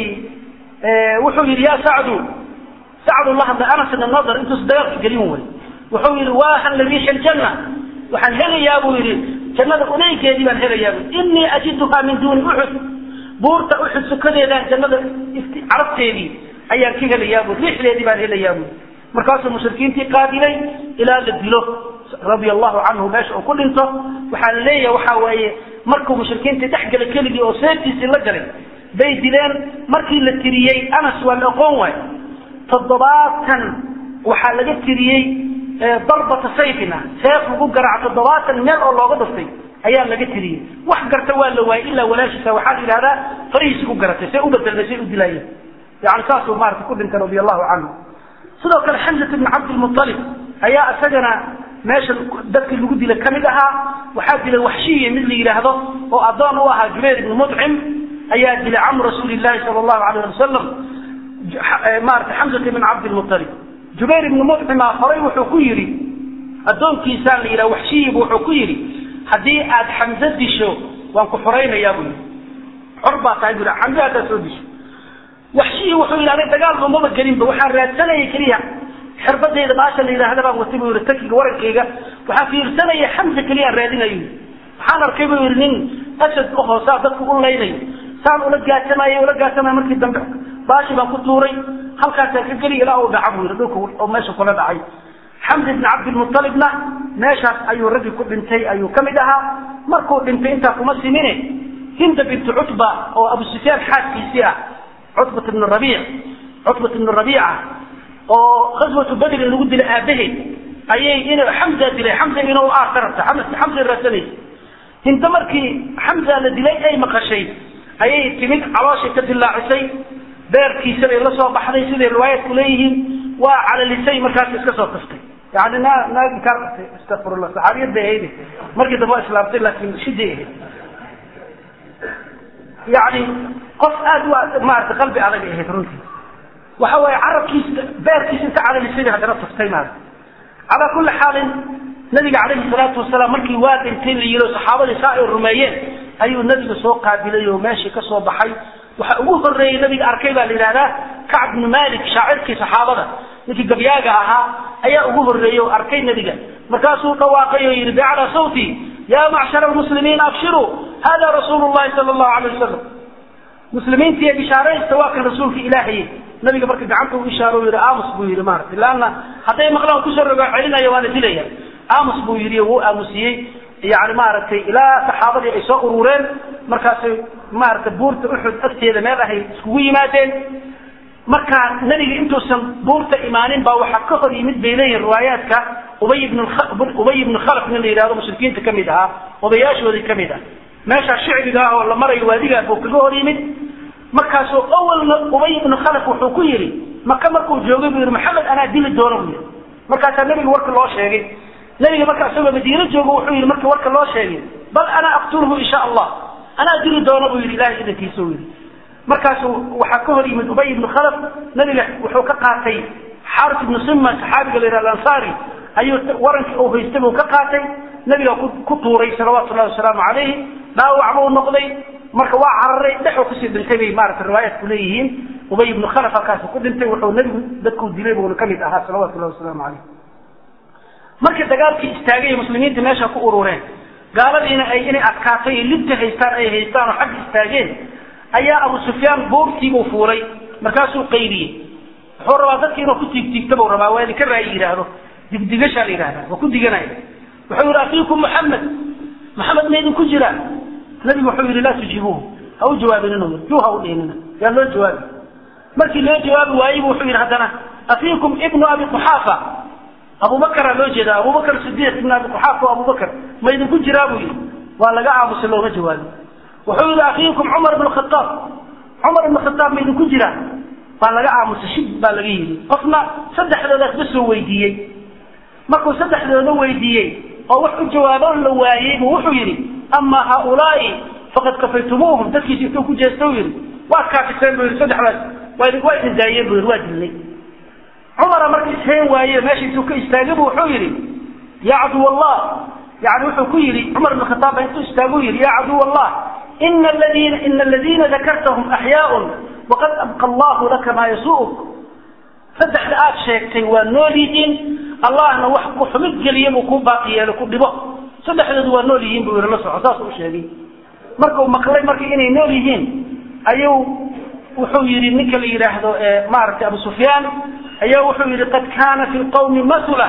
wuxuu yidhi ya sacdu sacdu la hadlay anas ibn nadar intuusa dagaalka gelin way wuxuu yidhi waahan lariixi ljanna waxaan helayaa buu yidhi jannada unaygeedii baan helayaa bu inii ajiduhaa min duuni uxud buurta uxud sukadeedaan jannada carabteedii ayaan ka helayaa bu riixdeedii baan helayaa bu markaasuu mushrikiintii qaabilay ilaa la dilo radia allahu canhu meesha uu ku dhinto waxaa la leeyahay waxaa weeye markuu mushrikiintii dhex galay keligii oo seeftiisii la galay bay dileen markii la tiriyey anas waa la aqoon waay toddobaatan waxaa laga tiriyey darbata sayfina seef lagu garaaco toddobaatan meel oo looga dhuftay ayaa laga tiriyey wax garta waa la waayey ilaa walaashiisa waxaa la yidhahdaa farihiisi ku garatay say u bedelmay say u dilaayeen yani saasuu maarata ku dhintay radia allahu canhu sidoo kale xamsat ibn cabdilmualib ayaa isagana meesha dadkii lagu dilay kamid ahaa waxaa dilay waxshiya mid la yidhaahdo oo addoon u ahaa jubayr ibnu mudcim ayaa dilay camu rasuuli llahi sala allahu alayh ali wasalam maarata xamsat ibn cabdilmualib jubayr ibnu mudcima horay wuxuu ku yidhi addoonkiisaa la yidhaha waxshiyibu wuxuu ku yidhi haddii aad xamse disho waan ku xoraynayaa buu yidhi xor baa tahay buu xamse haddaad soo disho waxshiyi wuxuu yidhi aniga dagaalba maba gelinba waxaan raadsanayay keliya xirbadayda baasha la yidhaahda baan watay buu yidhi takiga warankayga waxaan fiirsanaya xamse keliya aan raadinayo waxaan arkay buu yidhi nin asad u hoosaa dadku u laynayo saan ula gaasamayo ula gaasamayo markii dambe baashi baan ku tuuray halkaasaan ka geli ilaa uu dhaca buu yidhi dhulka oo meesha kula dhacay xamdi ibn cabdilmualibna meeshaas ayuu raggii ku dhintay ayuu ka mid ahaa markuu dhintay intaa kuma simine hinda bintu cutba oo abu sufyaan xaaskiisii ah cutbat ibn rabiic cutbat ibn rabiica oo khaswatu badrin lagu dilay aabaheed ayay in xamza dilay xamza inuu aarka rabta xamza raadsanaysa hinta markii xamza la dilay ay maqashay ayay timid calooshay ka dilaacisay beerkiisa bay la soo baxday siday riwaayadku leeyihiin waa calalisay markaas iska soo taftay yani naa naagi kaa qabtay astaqfirullah saxaabiyad bay ahayd markii dambe waa islaamtay laakiin shiday ahayd yani qof aada u maarata qalbi adag ay ahayd runtii waxa waaye carabkiisa beerkiisa inta calalisay bay haddana taftay maarata calaa kulli xaalin nabiga calayhi salaatu wasalaam markii waa dhintay la yiro saxaabadii saa ay rumeeyeen ayuu nabiga soo qaabilay oo meeshii ka soo baxay waxa ugu horeeyey nabiga arkay baa la yidhahdaa kacb bnu malik shaacirkii saxaabada ninkii gabyaaga ahaa ayaa ugu horeeyey oo arkay nabiga markaasuu dhawaaqay oo yidhi bicalaa sawti ya macshara almuslimiin abshiruu hada rasuulu llahi sala allahu alay wasalam muslimiintii bishaaraysta waa kan rasuulka ilaahay nabiga marka gacanta u ishaaro yidhi aamus buu yidhi maarata laanna hadday maqlaan kusoo rogaa celinaya waana dilaya aamus buu yidhi wuu aamusiyey yani maaragtay ilaa saxaabadii ay soo urureen markaasay maaragtay buurta uxud agteeda meel ahay iskugu yimaadeen markaa nebiga intuusan buurta imaanin baa waxaa ka hor yimid bay leeyihin riwaayaadka ubay ibn ubay ibnu khalaf nin la yidhahdo mushrikiinta ka mid ahaa odayaashoodii ka mid ah meeshaa shicbiga ah oo la marayo waadigaa buu kaga hor yimid markaasuu awalna ubay ibnu khalaf wuxuu ku yidhi maka markuu joogay buu yidhi maxamed anaa dili doono buu yidhi markaasaa nebiga warka loo sheegay nebiga marka isagoo madiino joogo wuxuu yidhi marka warka loo sheegay bal anaa aqtulhu insha allah anaa dili doono buu yidhi ilahay idankiisa u yidhi markaasu waxaa ka hor yimid ubay ibnu khalaf nebiga wuxuu ka qaatay xaaris ibnu sima saxaabiga la yidhahdo ansaari ayuu warankii uu haystay buu ka qaatay nebiga ku tuuray salawaatu llahi wasalaamu calayhi dhaawac buu noqday marka waa cararay dhexuu kusii dhintay bay maarata riwaayaadku leeyihiin ubay ibnu khalaf halkaasu ku dhintay wuxuu nebigu dadkuu dilay buuna ka mid ahaa salawatu llahi wasalaamu calayh marka dagaalkii istaagay ee muslimiinta meesha ku urureen gaaladiina ay inay adkaatay ay libta haystaan ay haystaan oo xagga istaageen ayaa abu sufyaan boogtiibuu fuulay markaasuu qaydiyey wuxuu rabaa dadki inuu ku tiigtiigta buu rabaa waa idinka raayi yidhaahdo digdigashaa la yidhahda waa ku diganaya wuxuu yidhi afiikum maxamed maxamed ma idinku jira nabigu wuxuu yidhi laa tujiibuuhu ha u jawaabininu yii juu ha u dhihinina yaa loo jawaabi markii loo jawaabi waayey bu wuxuu yidhi haddana afiikum ibnu abi quxaafa abubakaraa loo jeeda abubakar sidiiq ibnu abi quxaafa o abubakar ma idinku jiraa buu yidhi waa laga aamusay looma jawaabi wuxuu yidhi afiikum cumar ibnu khataab cumar ibnu khataab ma idinku jiraa baa laga aamusay shib baa laga yidhi qofna saddexdoodaas ba soo weydiiyey markuu saddexdooda weydiiyey oo wax u jawaabo la waayey buu wuxuu yidhi ama haaulaai faqad kafaytumuuhum dadkiisi intuu ku jeesta u yidhi waad kaafiseen buu yidhi saddexdaas waa idin waa idin daayeen buu yidhi waa dilnay cumara marka isheen waaye meesha intuu ka istaagay bu wuxuu yidhi yaa caduw allah yani wuxuu ku yidhi cumar ibn khataab baa intuu istaagu yidhi yaa caduw allah ina aladiina ina aladiina dakartahum axyaaun waqad abqa allahu laka maa yasuuk saddexda aad sheegtay waa nool yihiin allahna wax ku xumid geliya buu ku baaqi yeelo ku dhibo saddexdoodu waa nool yihiin buu yidhi la soco saas u sheegay marka uu maqlay marka inay nool yihiin ayuu wuxuu yidhi ninka la yidhaahdo maaragtay abu sufyaan ayaa wuxuu yidhi qad kaana fi lqawmi masula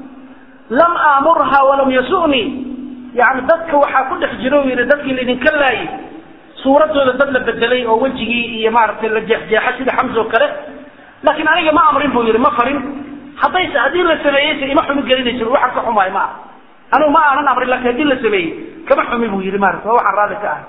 lam aamurha walam yasu'nii yani dadka waxaa ku dhex jira u yidhi dadkii laydinka laayay suuradooda dad la bedelay oo wejigii iyo maaragtay la jeexjeexa sida xamsa oo kale laakiin aniga ma amrin buu yidhi ma farin haddayse haddii la sameeyeyse ima xumi gelinayso waxaan ka xumaay ma aha anigu ma aanan amrin laakiin haddii la sameeyey kama xumi buu yidhi maarata waa waxaan raali ka ahay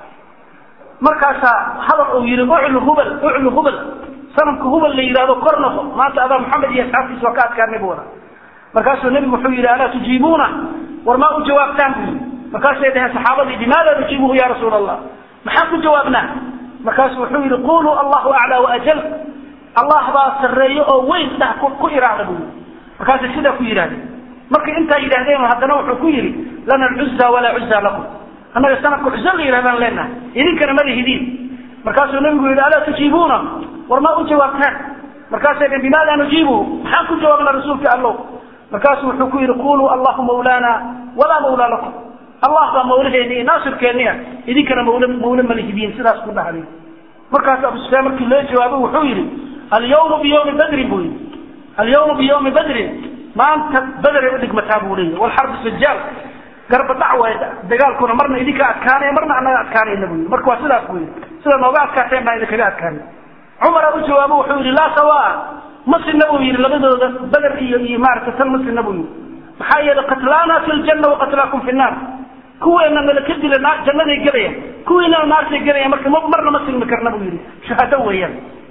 markaasaa hadal uu yidhi uclu hubal uclu hubal sanamka hubal la yidhahdo kor noqo maanta adaa maxamed iyo asxaabtiisa waa ka adkaanay buu wada markaasuu nebigu wuxuu yidhi alaa tujiibuuna war maa u jawaabtaan buu yidhi markaasay dhaheen saxaabadii limaada nujiibuhu ya rasuul allah maxaan ku jawaabnaa markaasuu wuxuu yidhi quluu allahu aclaa waajal allah baa sarreeyo oo weyn dhah ku iraahda buu yidhi markaasay sidaa ku yidhahdeen markay intaa yidhaahdeen haddana wuxuu ku yidhi lana alcuzza walaa cuzza lakum annaga sanadka cuzo la yidhahdaan leenahay idinkana ma lihidiin markaasuu nabigu yidhi alaa tujiibuuna war ma u jawaabtaan markaasay dheen bimaada nujiibu maxaan ku jawaabnaa rasuulka allow markaasuu wuxuu ku yidhi quluu allahu mawlaana walaa mawlaa lakum allah baa mawlaheeni iyo naasirkeeni ah idinkana mawle mawle ma lihidiin sidaas ku dhahday markaas abu sufyaan markii loo jawaabay wuxuu yidhi alyawmu biyawmi badrin buu yidhi alyawmu biyawmi badrin maanta bederay udhigmataa buu leeyahy walxarbu sajaal garba dhac waay dagaalkuna marna idinka adkaanaya marna anaga adkaanayna buu yidhi marka waa sidaas buu yidhi sida nooga adkaateen baa idinkaga adkaanay cumara u jawaabo wuxuu yidhi laa sawaa ma sinna buu yidhi labadooda beder iyo iyo maaragtay tan ma sinna buu yidhi maxaa yeelay qatlaana fi ljanna waqatlaakum fi nnaar kuweena nala ka dila naar jannaday gelayaan kuwiinana naartay gelayaan marka marna ma silmi karna buu yidhi shahaado weeyaan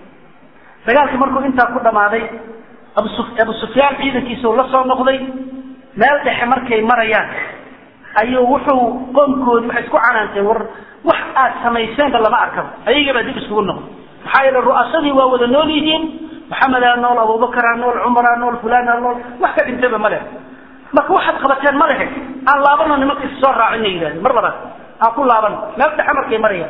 dagaalkii markuu intaa ku dhammaaday abu abu sufyaan ciidankiisa uu la soo noqday meel dhexe markay marayaan ayuu wuxuu qoomkoodii waxay isku canaanteen war wax aad samayseenba lama arkaba ayagabaa dib iskugu noqday maxaa yeele ru'asadii waa wada nool yihiin maxamedaa nool abubakaraa nool cumaraa nool fulaanaa nool wax ka dhintayba ma leh marka waxaad qabateen ma lehe aan laabano nimanka is soo raacina yidhahdeen mar labaad aan ku laabano meel dhexe markay marayaan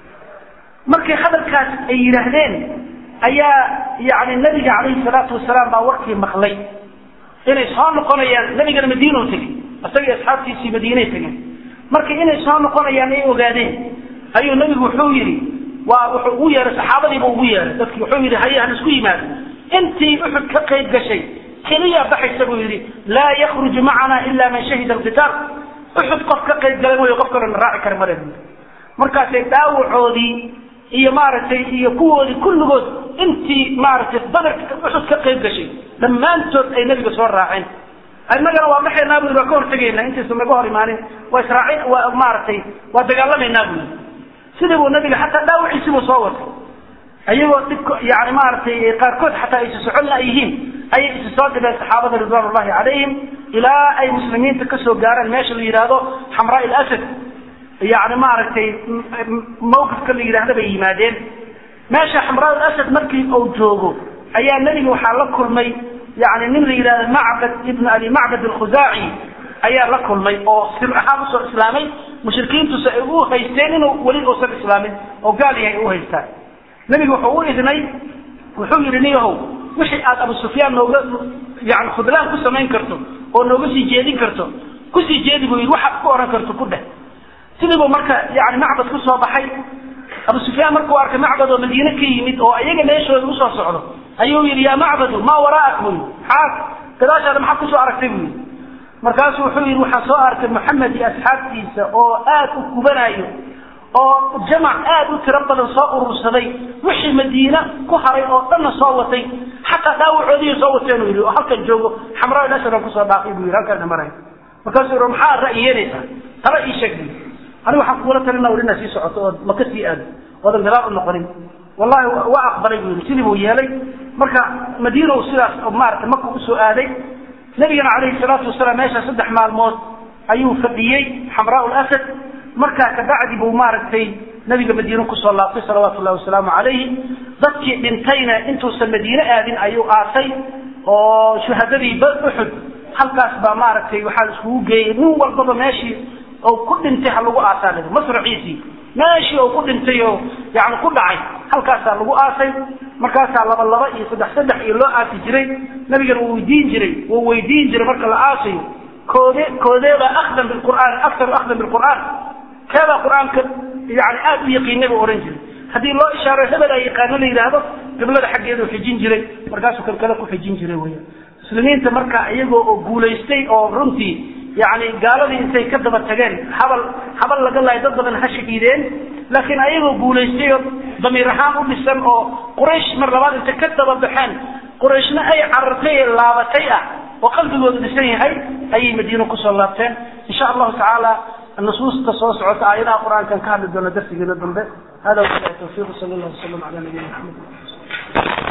markay hadalkaas ay yidhaahdeen ayaa yani nabiga calayhi salaatu wasalaam baa warkii maqlay inay soo noqonayaan nabigana madiinau tegey isagii asxaabtiisii madiinay tegeen marka inay soo noqonayaan ay ogaadeen ayuu nabigu wuxuu yidhi waa wuxuu ugu yeehay saxaabadiiba ugu yeehay dadki wuxuu yidhi haye han isku yimaado intii uxud ka qayb gashay keliya baxaysa buu yidhi laa yakruju macana ila man shahida alqitaal uxud qof ka qayb galay mooyo qof kalona raaci kara male buu markaasay dhaawacoodii iyo maaragtay iyo kuwoodii kulligood intii maaragtay badarka uxud ka qayb gashay dhammaantood ay nebiga soo raaceen innagana waa baxaynaa bui waa ka hortegaynaa intaysan naga hor imaanin waa israaci waa maaragtay waa dagaalamaynaa bui sidii buu nabiga xataa dhaawaciisii buu soo watay ayagoo dhibka yani maaragtay qaarkood xataa aysa socon la yihiin ayay isa soo dhibeen saxaabada ridwan ullahi calayhim ilaa ay muslimiinta kasoo gaaraan meesha la yidhaahdo xamraa ilasad yani maaragtay mawqifka la yidhahda bay yimaadeen meesha xamraa ilasad markii uu joogo ayaa nebiga waxaa la kulmay yani nin la yidhahdo macbad ibn abi macbad alkhuzaaci ayaa la kulmay oo sir ahaan usoo islaamay mushrikiintuse ay u haysteen inuu weli uusan islaamin oo gaal yahay u haystaan nebigu wuxuu u idnay wuxuu yidhi niyahow wixii aad abu sufyaan nooga yani khudlaan ku samayn karto oo nooga sii jeedin karto kusii jeedi buu yidhi waxaad ku oran karto ku dheh sidiibuu marka yani macbad ku soo baxay abu sufyaan markuu arkay macbad oo madiine ka yimid oo iyaga meeshooda usoo socdo ayuu yidhi yaa macbadu maa waraa'ak buu yidhi maxaa gadaashaada maxaad kusoo aragtay buu yidhi markaasuu wuxuu yidhi waxaan soo arkay maxamed iyo asxaabtiisa oo aad u kubanayo oo jamac aad u tiro badan soo urursaday wixii madiina ku haray oo dhanna soo watay xataa dhaawacoodiiy soo wateen yidhi oo halkan joogo xamraa ilasadan kusoo dhaafay buu yidhi halkan maray markaasuu yidhi maxaa ra'yi yeelaysaa tala ii sheeg buu aniga waxaan kuula talina war inaad sii socoto ood maka sii aado oodan gadaal u noqonin wallahi waa aqbalay buu yidhi sidii buu yeelay marka madiina uu sidaas maaragtay maka usoo aaday nabigana calayhi salaatu wasalaam meesha saddex maalmood ayuu fadhiyey xamraa lasad markaa kabacdi buu maaragtay nabiga madiine kusoo laabtay salawaatu llahi wasalaamu calayhi dadkii dhintayna intuusan madiine aadin ayuu aasay oo shuhadadii uxud halkaas baa maaragtay waxaa la iskugu geeyey nin walbaba meeshii oo ku dhintay ha lagu aasaa lii masraciisii meeshii oo ku dhintay oo yani ku dhacay halkaasaa lagu aasay markaasaa laba laba iyo saddex saddex iyo loo aasi jiray nabigana wuu weydiin jiray wuu weydiin jiray marka la aasayo koode koodeebaa akhdan bilqur'aan aktaru akhdan bilqur'aan keebaa qur-aanka yani aada u yaqiinay buu odhan jiray haddii loo ishaaro hebel ay yaqaano la yidhaahdo qiblada xaggeedu xijin jiray markaasuu kan kale ku xijin jiray weya muslimiinta marka iyagoo oo guulaystay oo runtii yani gaaladii intay ka daba tageen habal habal laga lahay dad badan ha shahiideen laakiin ayagoo guulaystay oo damiir ahaan u dhisan oo quraysh mar labaad intay ka daba baxeen qurayshna ay carartay ee laabatay ah oo qalbigooda dhisan yahay ayay madiino kusoo laabteen insha allahu tacaala nusuusta soo socota aayadaha qur-aankan ka hadli doona darsigeena dambe hada wabilahi tawfiiq sal allah wasalam ala nabiyina maxamed